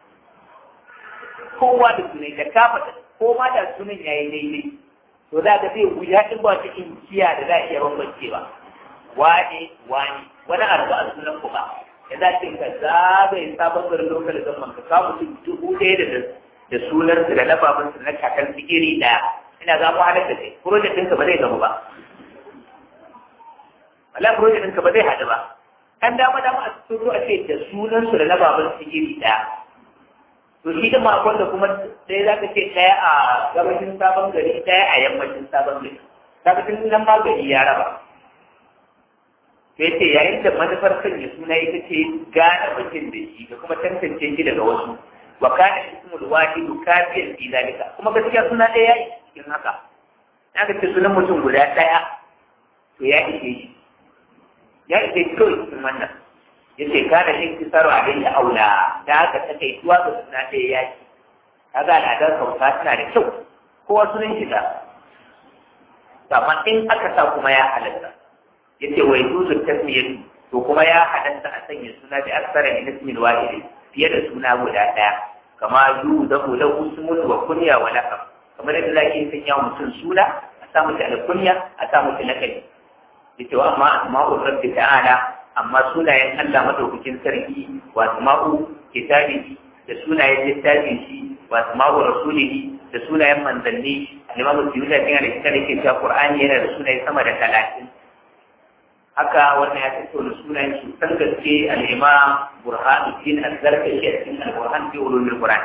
kowa da sunan da ka faɗa ko ma da sunan yayi daidai to za ka zai wuya in ba cikin kiya da za a iya bambancewa wane wane wani arba a sunan ku ba ya za ce ka zagaye sabon garin lokal zaman ka kawo mutum dubu ɗaya da da sunan su da labarin su na kakan su iri ɗaya ina za mu haɗa da kai project ɗinka ba zai gamu ba wala project ɗinka ba zai haɗu ba kan dama dama a cikin a ce da sunan su da labarin su iri ɗaya to shi da makon da kuma sai za ka ce ɗaya a gabashin sabon gari ɗaya a yammacin sabon gari kaga tun nan ma gari ya raba sai ce yayin da manufar sanya suna ita ce gane mutum da shi da kuma tantance shi daga wasu wa kana ismul wahidu kafiyan fi zalika kuma gaskiya suna ɗaya ya cikin haka na ga ce sunan mutum guda ɗaya to ya ishe shi ya ishe shi kawai cikin wannan ya ce kana yin kisaro a da aula da haka ta kai tuwa ga suna ɗaya ya ci kaga al'adar kauta tana da kyau kowa sunan shi da amma in aka sa kuma ya halatta yace wai yuzu tasmiyatu to kuma ya halatta a sanya suna da aksara min ismin wahid fiye da suna guda daya kama yu da hu lahu ismun wa kunya wa laqab kamar yadda zaki sanya mutum suna a sa mutum alkunya a sa mutum lakabi yace wa amma asma'u rabbi ta'ala amma sunayen Allah madaukakin sarki wa asma'u kitabihi da sunayen littafin shi wa asma'u rasulihi da sunayen manzanni al-imam Suyuti yana da kitabin yake cewa Qur'ani yana da sunaye sama da talatin haka wannan ya tattauna sunayen su san gaske al-imam burhanuddin az-zarkashi a cikin al-burhan fi ulumul qur'an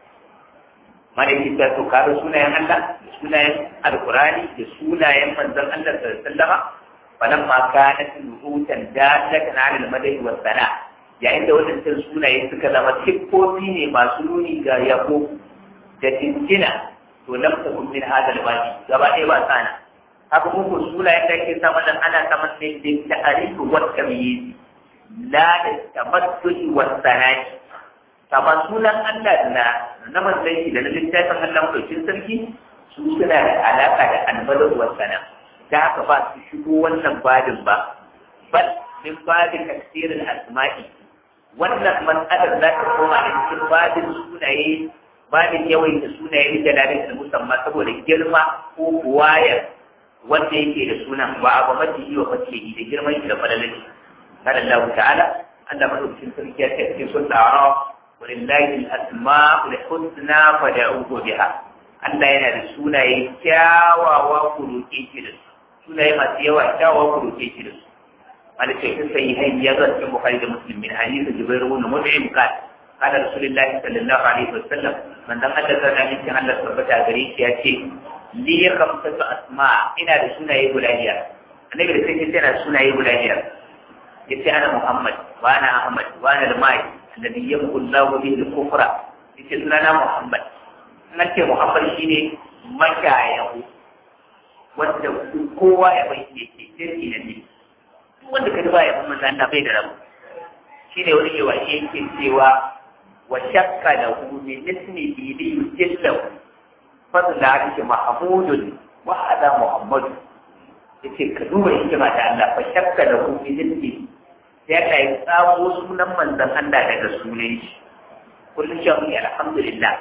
malaki ta to kare sunayen Allah da sunayen al-qur'ani da sunayen manzon Allah sallallahu alaihi wasallam falamma kanat nuhutan dalatan ala al-madhi wa sana yayin da wadannan sunaye suka zama siffofi ne masu nuni ga yabo da tintina to lam takun min hadha al-wadi gaba ɗaya ba sana haka muku suna yadda ake samun nan ana samun ne da ta'arifu wa tamyiz la da tamattu'i wa sanani kama sunan Allah na na manzon shi da na littafin Allah mutuncin sarki su suna da alaka da albalu wa sana da haka ba su shigo wannan badin ba bal min badin tafsirin asma'i wannan mas'alar za ta koma a cikin badin sunaye badin yawaita sunaye da lalata musamman saboda girma ko buwayar wanda yake da sunan ba a mace yi wa mace yi da girman shi da falalaki kada Allah ta'ala Allah madaukakin sarki ya ce cikin sun ta'ara walillahi al-asma'ul husna fad'uhu biha Allah yana da sunaye kyawawa ku roƙe shi da su sunaye masu yawa kyawawa ku roƙe shi da su wanda ce sun sayi hanyar ya zan cikin Bukhari da Muslim min hadisi Jibril ibn Mut'im qala قال رسول الله صلى الله عليه وسلم من دم الله تعالى من كان الله سبحانه وتعالى يأتي لي خمسة أسماء إن هذا سنة يقول أهيا النبي رسول الله أنا سنة يقول أهيا يأتي أنا محمد وأنا أحمد وأنا الماي الذي يمحو الله به الكفر يأتي سنة محمد نأتي محمد شيني مشايعه wanda kowa ya bai yake sirri na ne wanda ka ba ya kuma Allah bai da rabu shine wani yawa yake cewa وشك له من اسمه ليجله فضل عرش محمود وهذا محمد yace ka duba hikima ta Allah fa shakka da ku fi jinni sai ka yi tsamo sunan manzon Allah daga sunan shi kullum shi mu alhamdulillah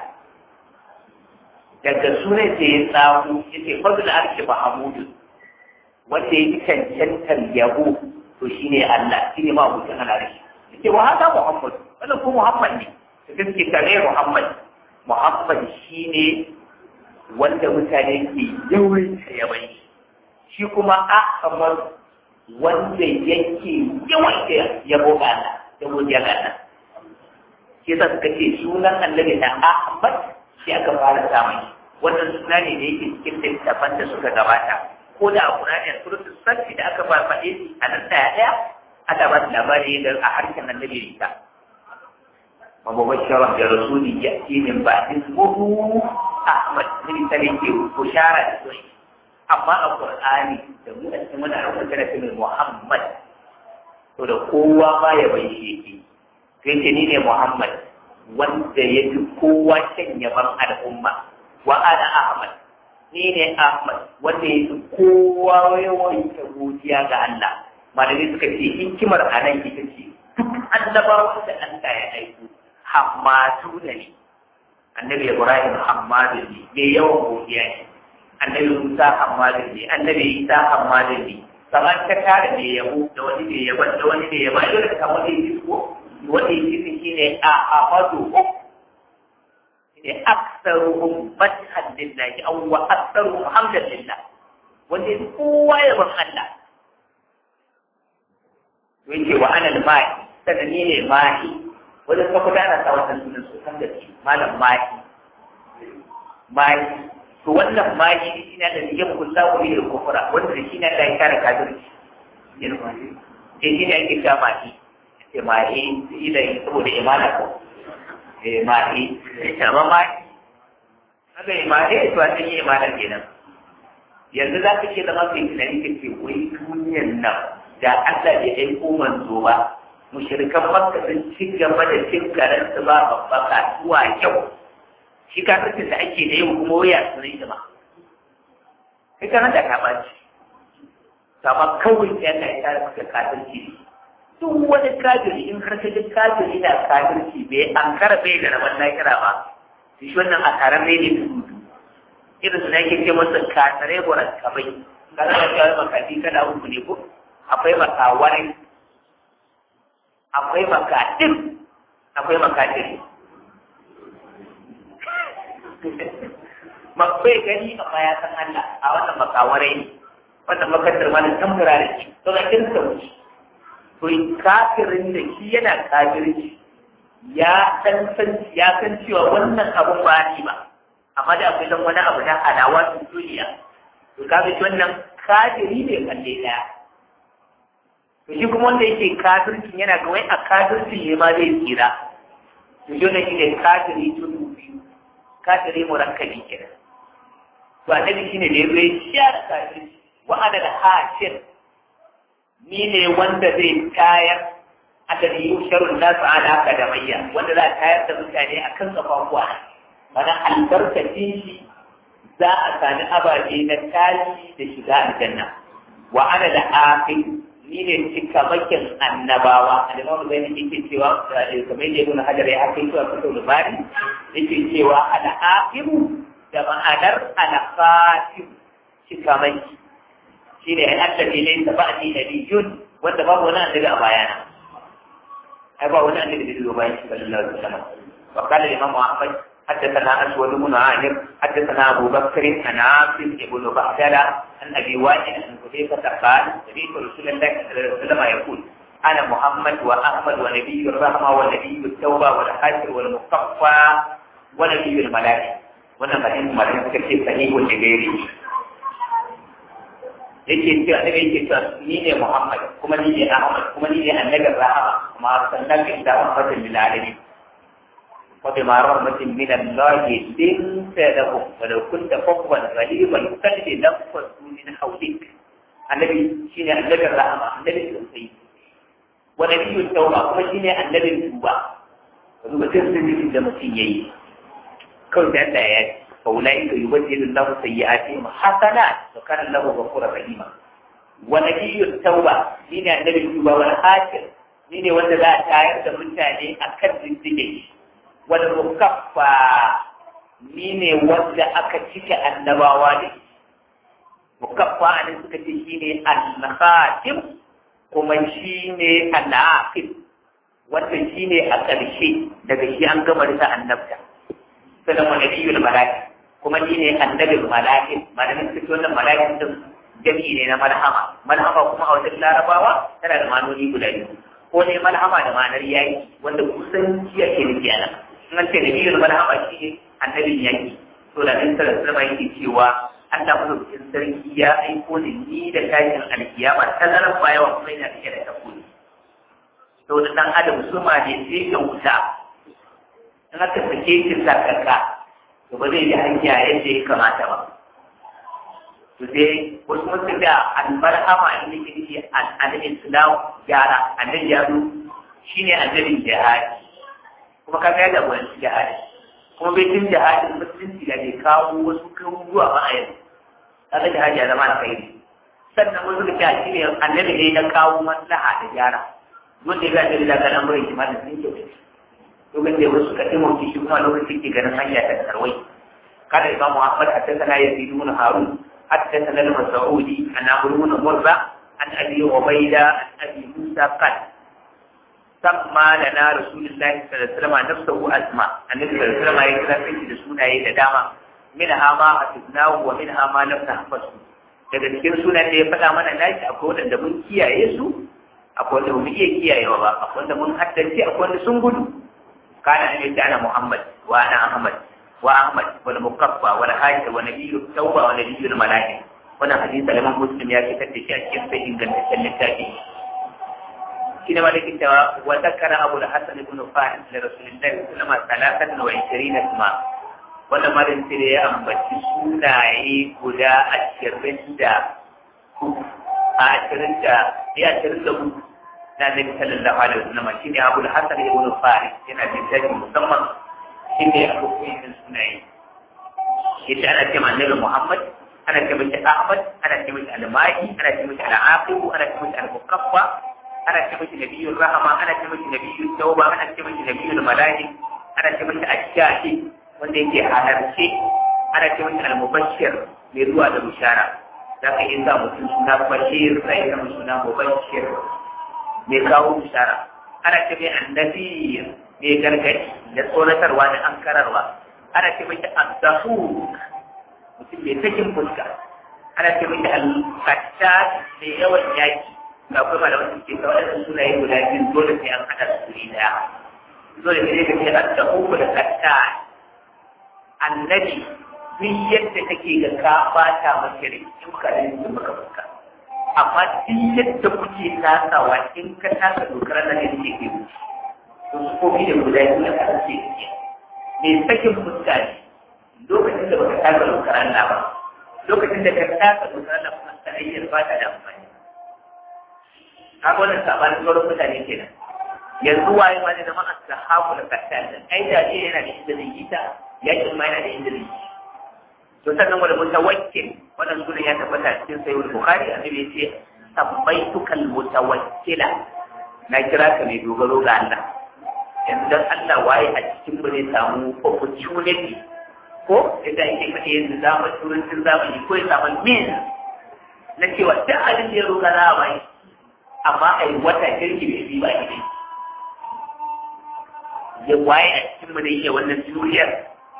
daga sunan sai ya tsamo yace fadl arshi mahmud wanda ya cancantar yabo to shine Allah shine ma mutum Allah shi yace wa hada muhammad wannan ko muhammad ne gaske kare Muhammad Muhammad shine wanda mutane ke yawan yawan shi kuma Ahmad wanda yake yawan yabo ga Allah yabo ga Allah shi yasa suka ce sunan annabi na Ahmad shi aka fara samun wannan suna ne da yake cikin littafan da suka gabata ko da a Qur'ani suratul Safi da aka ba faɗe shi a nan ɗaya aka ba su labari da a harshen annabi Isa ومبشرا برسول يأتي من بعد اسمه أحمد من سنة بشارة سوي أما القرآن تقول أسمنا عرفة سنة من محمد وده قوة ما يبيشيكي كنت نيني محمد wanda ya fi kowa shan yaban al'umma wa ana Ahmad ni ne Ahmad wanda ya fi kowa yawan godiya ga Allah malamai suka ce hikimar a nan ita ce duk annabawa da Allah ya aiko hammatu da ne annabi ibrahim hammadu ne mai yawan godiya ne annabi musa hammadu ne annabi isa hammadu ne kamar ta kare mai yabo da wani mai yabo da wani mai yabo ai dole ka samu wani yi ko wani yi shi ne a ahmadu ne aksaruhum madhan lillahi aw wa aksaruhum hamdan lillah wanda kowa ya ban Allah yake wa ana al-ma'i sannan ni ne ma'i wajen ka kuda ana sa wannan sunan su san da shi malam mahi mahi to wannan mahi shi ne da yin kulla ko yin kufura wanda shi ne da ya kare kafirci yin mahi eh shi ne ake ga mahi sai mahi shi da saboda imana ko eh mahi amma mahi haka mahi to an yi imana kenan yanzu za ka ce zama kai tunani ka ce wai duniyar nan da Allah bai aiko manzo ba mushrikan makka sun ci gaba da cin karansu ba babbaka zuwa kyau shi kafircin da ake da yau kuma waya su ne ma kai kana da ka ɓaci kama kawai ya ka yi tare maka kafirci ne duk wani kafiri in har ka ji kafiri na kafirci bai an kara bai da rabon lahira ba shi wannan a taron rai ne su irin su nake ce masa kasare goran kabai kana da cewa makafi kada uku ne ko akwai makawarai akwai makaɗin akwai makaɗin makwai gani amma ya san Allah a wannan makawarai ne wannan makasar ma da tambura da shi to ga kin sauki to kafirin da shi yana kafirci ya san san ya san cewa wannan abun ba ni ba amma da akwai dan wani abu na alawa duniya to kaga shi wannan kafiri ne kalle daya to shi kuma wanda yake kafircin yana ga wai a kafircin ne ma zai tsira to shi ne shine kafiri tudu biyu kafiri murakkabi kenan to annabi shine da yazo ya share kafirci wa ana da hashir ni ne wanda zai tayar adadi yusharun nasu ala kadamayya wanda za a tayar da mutane akan kafafuwa mana albarkacin shi za a sami ababe na tashi da shiga aljanna wa ana da akhir ni ne cikamakin annabawa alimamu zai ne yake cewa kamar yadda ibn hajar ya haka zuwa fito da bari yake cewa al'aqibu da ma'anar al-fatim cikamaki shi ne an da ne ta ba'di nabiyyun wanda babu wani annabi a bayana ai ba wani annabi da zai bayan shi sallallahu alaihi wasallam wa qala imam ahmad حدثنا أسود بن عامر حدثنا أبو بكر عن عاصم بن بحتلة عن أبي وائل عن حذيفة قال سمعت رسول الله صلى الله عليه وسلم يقول أنا محمد وأحمد ونبي الرحمة ونبي التوبة والحاشر والمصطفى ونبي الملائكة wannan ba in malam suka ce sahihun da gairi yake cewa daga yake cewa ni ne Muhammad kuma ni ne Ahmad kuma ni ne annabin rahama kuma sannan ka ida rahmatin lil alamin wa bima rahmatin min Allah linta lahum wa law kunta fawwan ghaliban qalbi nafsu min hawlik annabi shine annabin rahama annabin tausayi wa nabiyyut tauba kuma shine annabin tuba duba sirrin da mutum yayi kawai da Allah ya ce فأولئك يبدل الله سيئاتهم حسنات وكان الله غفورا رحيما ونبي التوبة مين النبي التوبة والحاكم مين wanda za a tayar da mutane a kan zindige wal mukaffa ni ne wanda aka cike annabawa ne mukaffa ne suka ce shine al-khatim kuma shine al-aqib wanda shine a ƙarshe daga shi an gama da annabta sannan wa nabiyul malaki kuma ni ne annabin malaki malamin suke wannan malakin din jami'i ne na malhama malhama kuma a wajen larabawa tana da manoni guda biyu ko ne malhama da ma'anar yaki wanda kusan jiya ke nufi a nan in an ce nabiyul malhama shi ne annabin yaki to da nan sallar sama yake cewa Allah madaukakin sarki ya aiko ni ni da tashin alkiyama ta zarar bayawa kuma yana cike da takobi to da dan adam suma ne sai ka wuta in aka sake shi sakaka to ba zai yi hanya yadda ya kamata ba to sai wasu wasu da albarhama in yake nufi annabin islam gyara annabi ya zo shine annabin jihadi kuma kaga ya da wani jihadi kuma bai cin jihadin musulunci da ke kawo wasu karuwa ba a yanzu kaga jihadi ya zama alkhairi sannan wasu da ta shi ne annabi ne na kawo maslaha da gyara wanda ya ga da ga lamurin shi ma da sun kyautu lokacin da wasu ka taimaki shi kuma lokacin ke ganin hanya ta tarwai kada imam Muhammad haddathana Yazid ibn Harun haddathana al-Mas'udi an Abu ibn Murra an Abi Ubayda an Abi Musa qal samma lana Rasulullah sallallahu alaihi wasallam nafsuhu asma annabi sallallahu alaihi wasallam ya kira da sunaye da dama minha ma hasibnahu wa minha ma lam nahfasu daga cikin sunan da ya faɗa mana nashi akwai wanda mun kiyaye su akwai wanda mun iya kiyayewa ba akwai wanda mun haddace akwai wanda sun gudu كان أن يجعل محمد وأنا أحمد وأحمد والمقفى والحاج ونبي التوبة ونبي الملائكة وانا حديث الإمام مسلم يا كتاب تشاكين في إنجل التالي كنا مالك وذكر أبو الحسن بن فاحم لرسول الله صلى الله عليه وسلم ثلاثة وعشرين اسما وانا مالك تري أمبتي سنعي قدا أشرين دا أشرين دا يا أشرين دا na Nabi sallallahu alaihi wasallam shine Abu Hassan ibn Farid yana da daji musamman shine Abu Qayyim sunayi yace ana ce ma Annabi Muhammad ana ce mishi Ahmad ana ce mishi Al-Mahi ana ce mishi Al-Aqib ana ce mishi Al-Muqaffa ana ce mishi Nabiyyur Rahma ana ce mishi Nabiyyut Tauba ana ce mishi Nabiyyul Malaik ana ce mishi Ash-Shahi wanda yake halarce ana ce mishi Al-Mubashshir mai zuwa da bishara zaka yi za mutum suna Bashir sai ka suna Mubashshir mai kawo bishara ana ce mai annabi mai gargadi da tsoratarwa da ankararwa ana ce mai addahu mutum mai sakin fuska ana ce mai al-fatta mai yawan yaki ga kuma da wasu ke kawai da sunaye guda biyu dole sai an haɗa su ne daya dole sai ka ce addahu da fatta annabi duk yadda kake ga ka bata maka rai in ka rinjin maka fuska amma duk yadda kuke tasawa in ka tasa dokar nan da ke ke wuce to su kofi da guda biyu da kan ce ke mai sakin fuska ne lokacin da baka taka dokar Allah ba lokacin da ka taka dokar Allah kuma ta ayyar ba ta da amfani kaga wannan sabanin sauran mutane kenan yanzu waye ma ne zama ashabu da kasal ai da yana da inda zai yi ta yakin ma yana da inda zai yi to sannan wani mutawakkil wannan sunan ya tabbata cikin sayyid bukhari annabi yace sabbaituka almutawakkila na kira ka mai dogaro ga Allah yanzu dan Allah waye a cikin mu ne samu opportunity ko idan yake fadi yanzu zaman turancin zamani ko ya samu min na cewa duk abin da ya roƙa za a bai amma ai wata kirki bai bi ba ne ya waye a cikin mu da yake wannan duniyar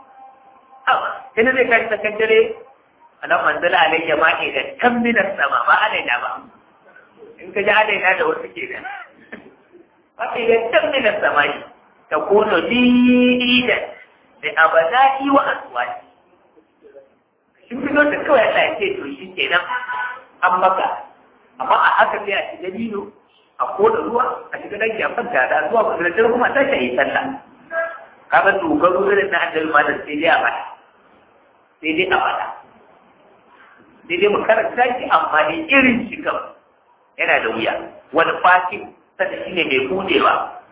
awa sai na zai kashi tsakan dare alam manzala alayya ma ke da tamminar sama ba alaina ba in ka ji alaina da wasu ke nan ma ke da tamminar sama ne ta kono lidan da abadai wa aswati shin fito da kawai Allah ya ce to shi kenan an maka amma a haka sai a shiga dino a koda ruwa a shiga dangi a fanta da zuwa ba da kuma ta shi sallah kaga dogaro irin na annabi ma da sai dai a bada sai dai a bada sai dai mu karanta shi amma ne irin shi kam yana da wuya wani fatin sanda shi ne mai budewa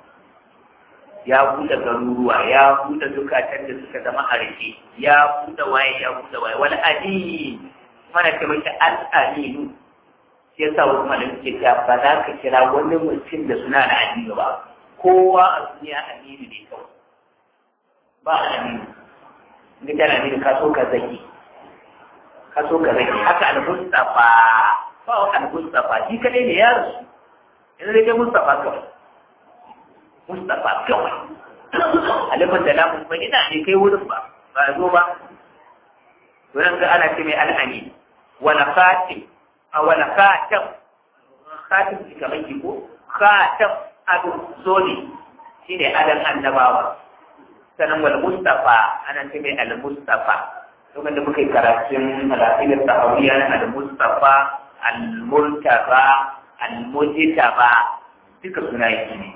ya buɗe garuruwa ya buɗe zukatan da suka zama a rike ya buɗe waye ya buɗe waye wani adini mana ce mai al'aminu shi yasa wasu malamai ke ta ba za ka kira wani mutum da suna da addini ba kowa a duniya aminu ne kawai ba aminu in ka tana aminu ka so ka zaki ka so ka zaki haka al-mustafa ba wa al-mustafa shi kadai ne ya rasu yanzu dai mustafa kawai mustafa kawai alifin da lamun ba ina ne kai wurin ba ba zo ba wurin ga ana ce mai al'ani wala khatim a wala khatam khatim shi kamar ki ko khatam ado zoli shine adan annabawa sanan wal mustafa ana ce mai al mustafa lokacin da muka yi karatun alaƙilar sahawiya na al mustafa al murtaba al mujtaba duka suna yi ne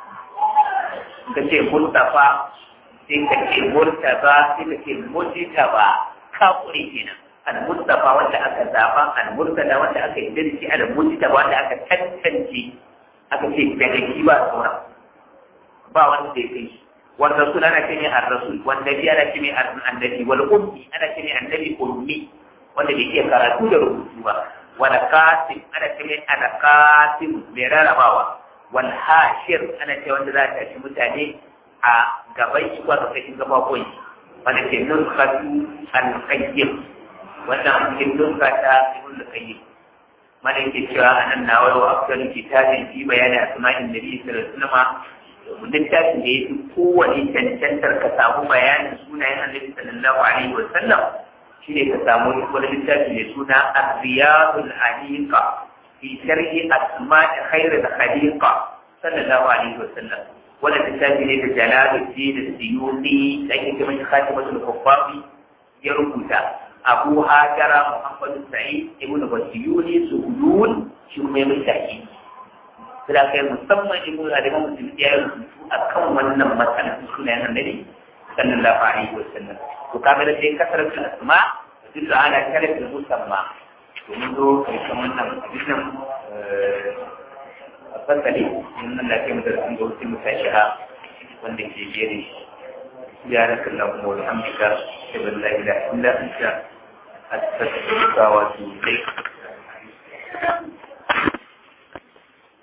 ka ce mustafa sai ka ce murtaba sai ka ce mujtaba ka kure kenan al mustafa wanda aka zaba al murtada wanda aka yi dirki al mujtaba wanda aka tantance aka ce daga shi ba sauran ba wanda zai kai shi wal rasul ana ce ne ar rasul wal nabi ana ce ne annabi wal ummi ana ce ne annabi ummi wanda bai iya karatu da rubutu ba wal qasim ana ce ne al qasim mai rarrabawa wal hashir ana ce wanda za ta shi mutane a gaban shi ko a ƙarƙashin gabaɓon shi wanda ke nuskatu al-qayyim wannan cikin nuska ta ibn al-qayyim mana yake cewa anan na wayo afdal kitabin fi bayani asma'in nabi sallallahu alaihi wasallam littafin da yafi kowane cancantar ka samu bayanin sunayen annabi sallallahu alaihi wasallam shine ka samu wani littafi mai suna ar-riyadul aniqa fi sharhi asma'i khairil khaliqa sallallahu alaihi wasallam wannan littafi ne da jalaluddin siyuti da ake kira shi khatimatul kuffafi ya rubuta abu hajara muhammad sa'id ibnu basiyuni suhudun shi kuma ya mai tafi sai kai musamman ibnu aliman musulmi ya rubutu akan wannan matsalar sunayen annabi sallallahu alaihi wasallam to kaga da sai kasar asma duk ana kare musamma to mun zo karshen wannan hadisin a fasali in nan da kai mutar sun ga wasu mutashiha wanda ke jere سبحانك اللهم وبحمدك اشهد ان لا اله الا انت استغفرك واتوب اليك